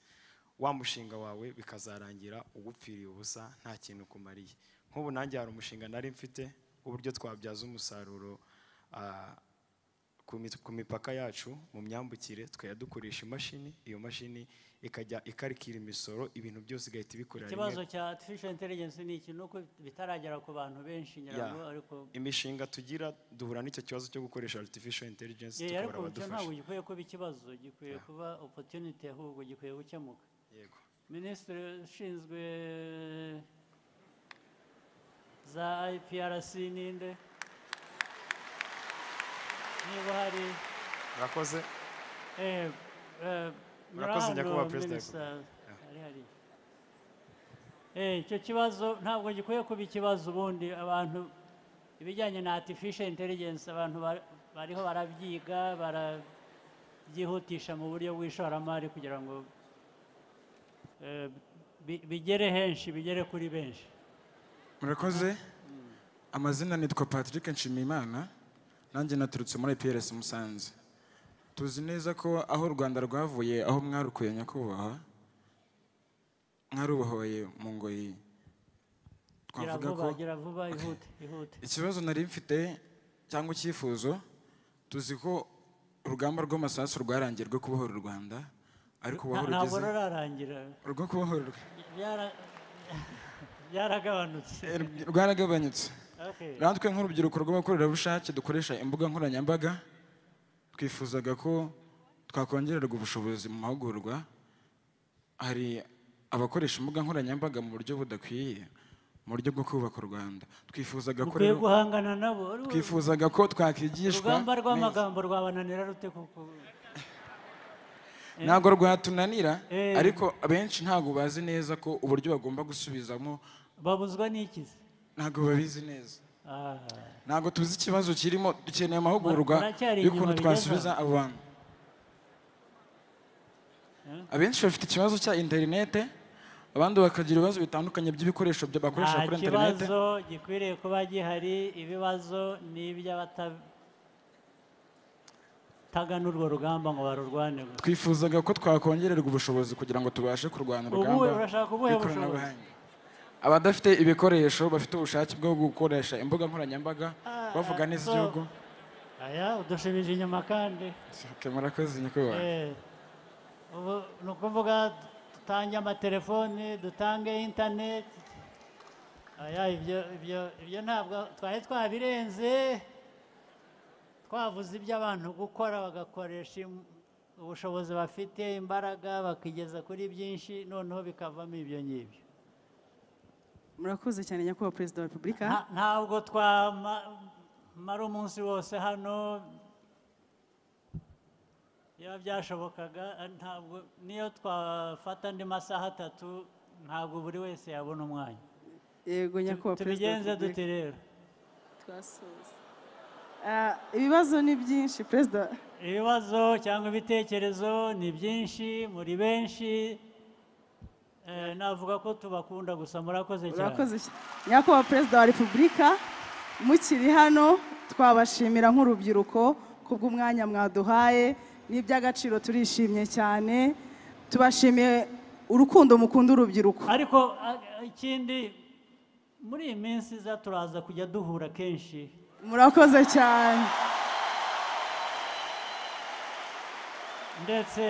Speaker 12: wa mushinga wawe bikazarangira ugupfiriye ubusa nta kintu kumariye nk'ubu nanjye hari umushinga nari mfite w'uburyo twabyaza umusaruro ah, ku mi- ku mipaka yacu mu myambukire tukajya dukoresha imashini iyo mashini ikajya ikarikira imisoro ibintu byose igahita ibikorera rimwe
Speaker 2: ikibazo cya artificial intelligence ni iki ni uko bitaragera ku bantu benshi
Speaker 12: Yeah.
Speaker 2: nyirabwo ariko
Speaker 12: imishinga tugira duhura n'icyo kibazo cyo gukoresha artificial intelligence
Speaker 2: Yeah,
Speaker 12: tukabura
Speaker 2: ariko icyo ntabwo
Speaker 12: abadufasha
Speaker 2: gikwiye kuba ikibazo gikwiye kuba opportunity ahubwo gikwiye gukemuka
Speaker 12: yego
Speaker 2: minisitiri ushinzwe za iprc ninde niba hari
Speaker 12: murakoze
Speaker 2: Eh, eh,
Speaker 13: murakoze nyakubahwa perezida wa repubulika
Speaker 2: Eh, icyo kibazo ntabwo gikwiye kuba ikibazo ubundi abantu ibijyanye na artificial intelligence abantu ba- bariho barabyiga barabyihutisha mu buryo bw'ishoramari kugira ngo eh, bi- bigere henshi bigere kuri benshi
Speaker 13: murakoze amazina nitwa patrick nshimiyimana nanjye naturutse muri prs musanze tuzi neza ko aho u rwanda rwavuye aho mwarukuye nyakubahwa mwarubohoye mu ngoyi
Speaker 2: gira
Speaker 13: twavuga
Speaker 2: vuba
Speaker 13: ko
Speaker 2: gira vuba ihute ihute
Speaker 13: ikibazo nari mfite cyangwa icyifuzo tuzi ko urugamba rw'amasasu rwarangiye rwo kubohora u rwanda ariko ubu aho
Speaker 2: Nta- ntabwo
Speaker 13: rugeze
Speaker 2: rurarangira
Speaker 13: rwo kubohora u Rwanda
Speaker 2: Byara- byaragabanutse
Speaker 13: rwaragabanyutse
Speaker 2: Okay.
Speaker 13: natwe nk'urubyiruko rw'abakorerabushake dukoresha imbuga nkoranyambaga twifuzaga ko twakongererwa ubushobozi mu mahugurwa hari abakoresha imbuga nkoranyambaga mu buryo budakwiye mu buryo bwo kubaka u rwanda twifuzaga ko
Speaker 2: ukwiye
Speaker 13: rero-
Speaker 2: guhangana nabo
Speaker 13: twifuzaga ko twakigishwa
Speaker 2: urugamba
Speaker 13: neza.
Speaker 2: rw'amagambo rwabananira rute kuko
Speaker 13: ntabwo rwatunanira
Speaker 2: Eh.
Speaker 13: ariko abenshi ntabwo bazi neza ko uburyo bagomba gusubizamo
Speaker 2: babuzwa n'ikizi
Speaker 13: ntabwo babizi neza
Speaker 2: Ah.
Speaker 13: ntabwo tuzi ikibazo kirimo dukeneye amahugurwa
Speaker 2: Muracyari
Speaker 13: y'ukuntu
Speaker 2: inyuma
Speaker 13: twasubiza
Speaker 2: bigeza?
Speaker 13: abo bantu abenshi bafite ikibazo cya interinete abandi bakagira ibibazo bitandukanye by'ibikoresho bya- bakoresha
Speaker 2: nta
Speaker 13: kuri interinete
Speaker 2: kibazo gikwiriye kuba gihari ibibazo ni iby'abatagana urwo rugamba ngo barurwane gusa
Speaker 13: twifuzaga ko twakongererwa ubushobozi kugira ngo tubashe kurwana
Speaker 2: Ubuhe-
Speaker 13: urugamba
Speaker 2: urashaka ubuhe
Speaker 13: rw'ikoranabuhanga. abadafite ibikoresho bafite ubushake bwo gukoresha imbuga nkoranyambaga bavuga neza
Speaker 2: so-
Speaker 13: igihugu
Speaker 2: aya udushubije inyuma kandi
Speaker 13: Okay, murakoze nyakubahwa
Speaker 2: Eh, ubu ni ukuvuga dutange amatelefoni dutange interineti aya ibyo ibyo ibyo ntabwo twari twabirenze twavuze ibyo abantu gukora bagakoresha im- ubushobozi bafite imbaraga bakigeza kuri byinshi noneho bikavamo ibyo ngibyo
Speaker 5: murakoze cyane nyakubahwa perezida wa repubulika
Speaker 2: Nta- ntabwo twamara umunsi wose hano iyo byashobokaga eh, ntabwo niyo twafata andi masaha atatu ntabwo buri wese yabona umwanya
Speaker 5: yego nyakubahwa perezida wa
Speaker 2: tubigenze
Speaker 5: repubulika
Speaker 2: dute rero
Speaker 5: twasoza Ah, ibibazo ni byinshi perezida
Speaker 2: ibibazo cyangwa ibitekerezo ni byinshi muri benshi Eh, navuga ko tubakunda gusa murakoze cyane
Speaker 5: urakoze cy- nyakubahwa perezida wa repubulika mukiri hano twabashimira nk'urubyiruko kubw'umwanya mwaduhaye n'iby'agaciro turishimye cyane tubashimiye urukundo mukunda urubyiruko
Speaker 2: ariko a- a- ikindi muri iyi minsi iza turaza kujya duhura kenshi
Speaker 5: murakoze cyane
Speaker 2: ndetse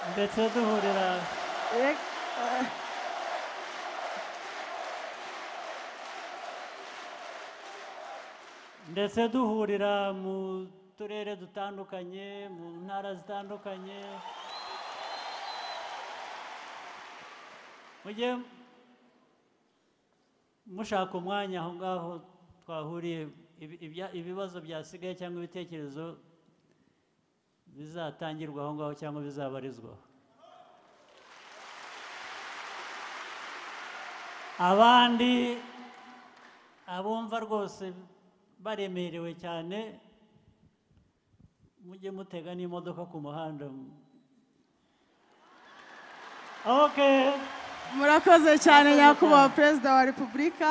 Speaker 2: ndetse duhurira ndetse duhurira mu turere dutandukanye mu ntara zitandukanye mujye mushaka umwanya aho ngaho twahuriye ibi- ibya- ibibazo byasigaye cyangwa ibitekerezo bizatangirwa aho ngaho cyangwa bizabarizwaho abandi abumva rwose baremerewe cyane mujye mutega n'imodoka ku muhanda
Speaker 5: murakoze cyane nyakubahwa perezida wa repubulika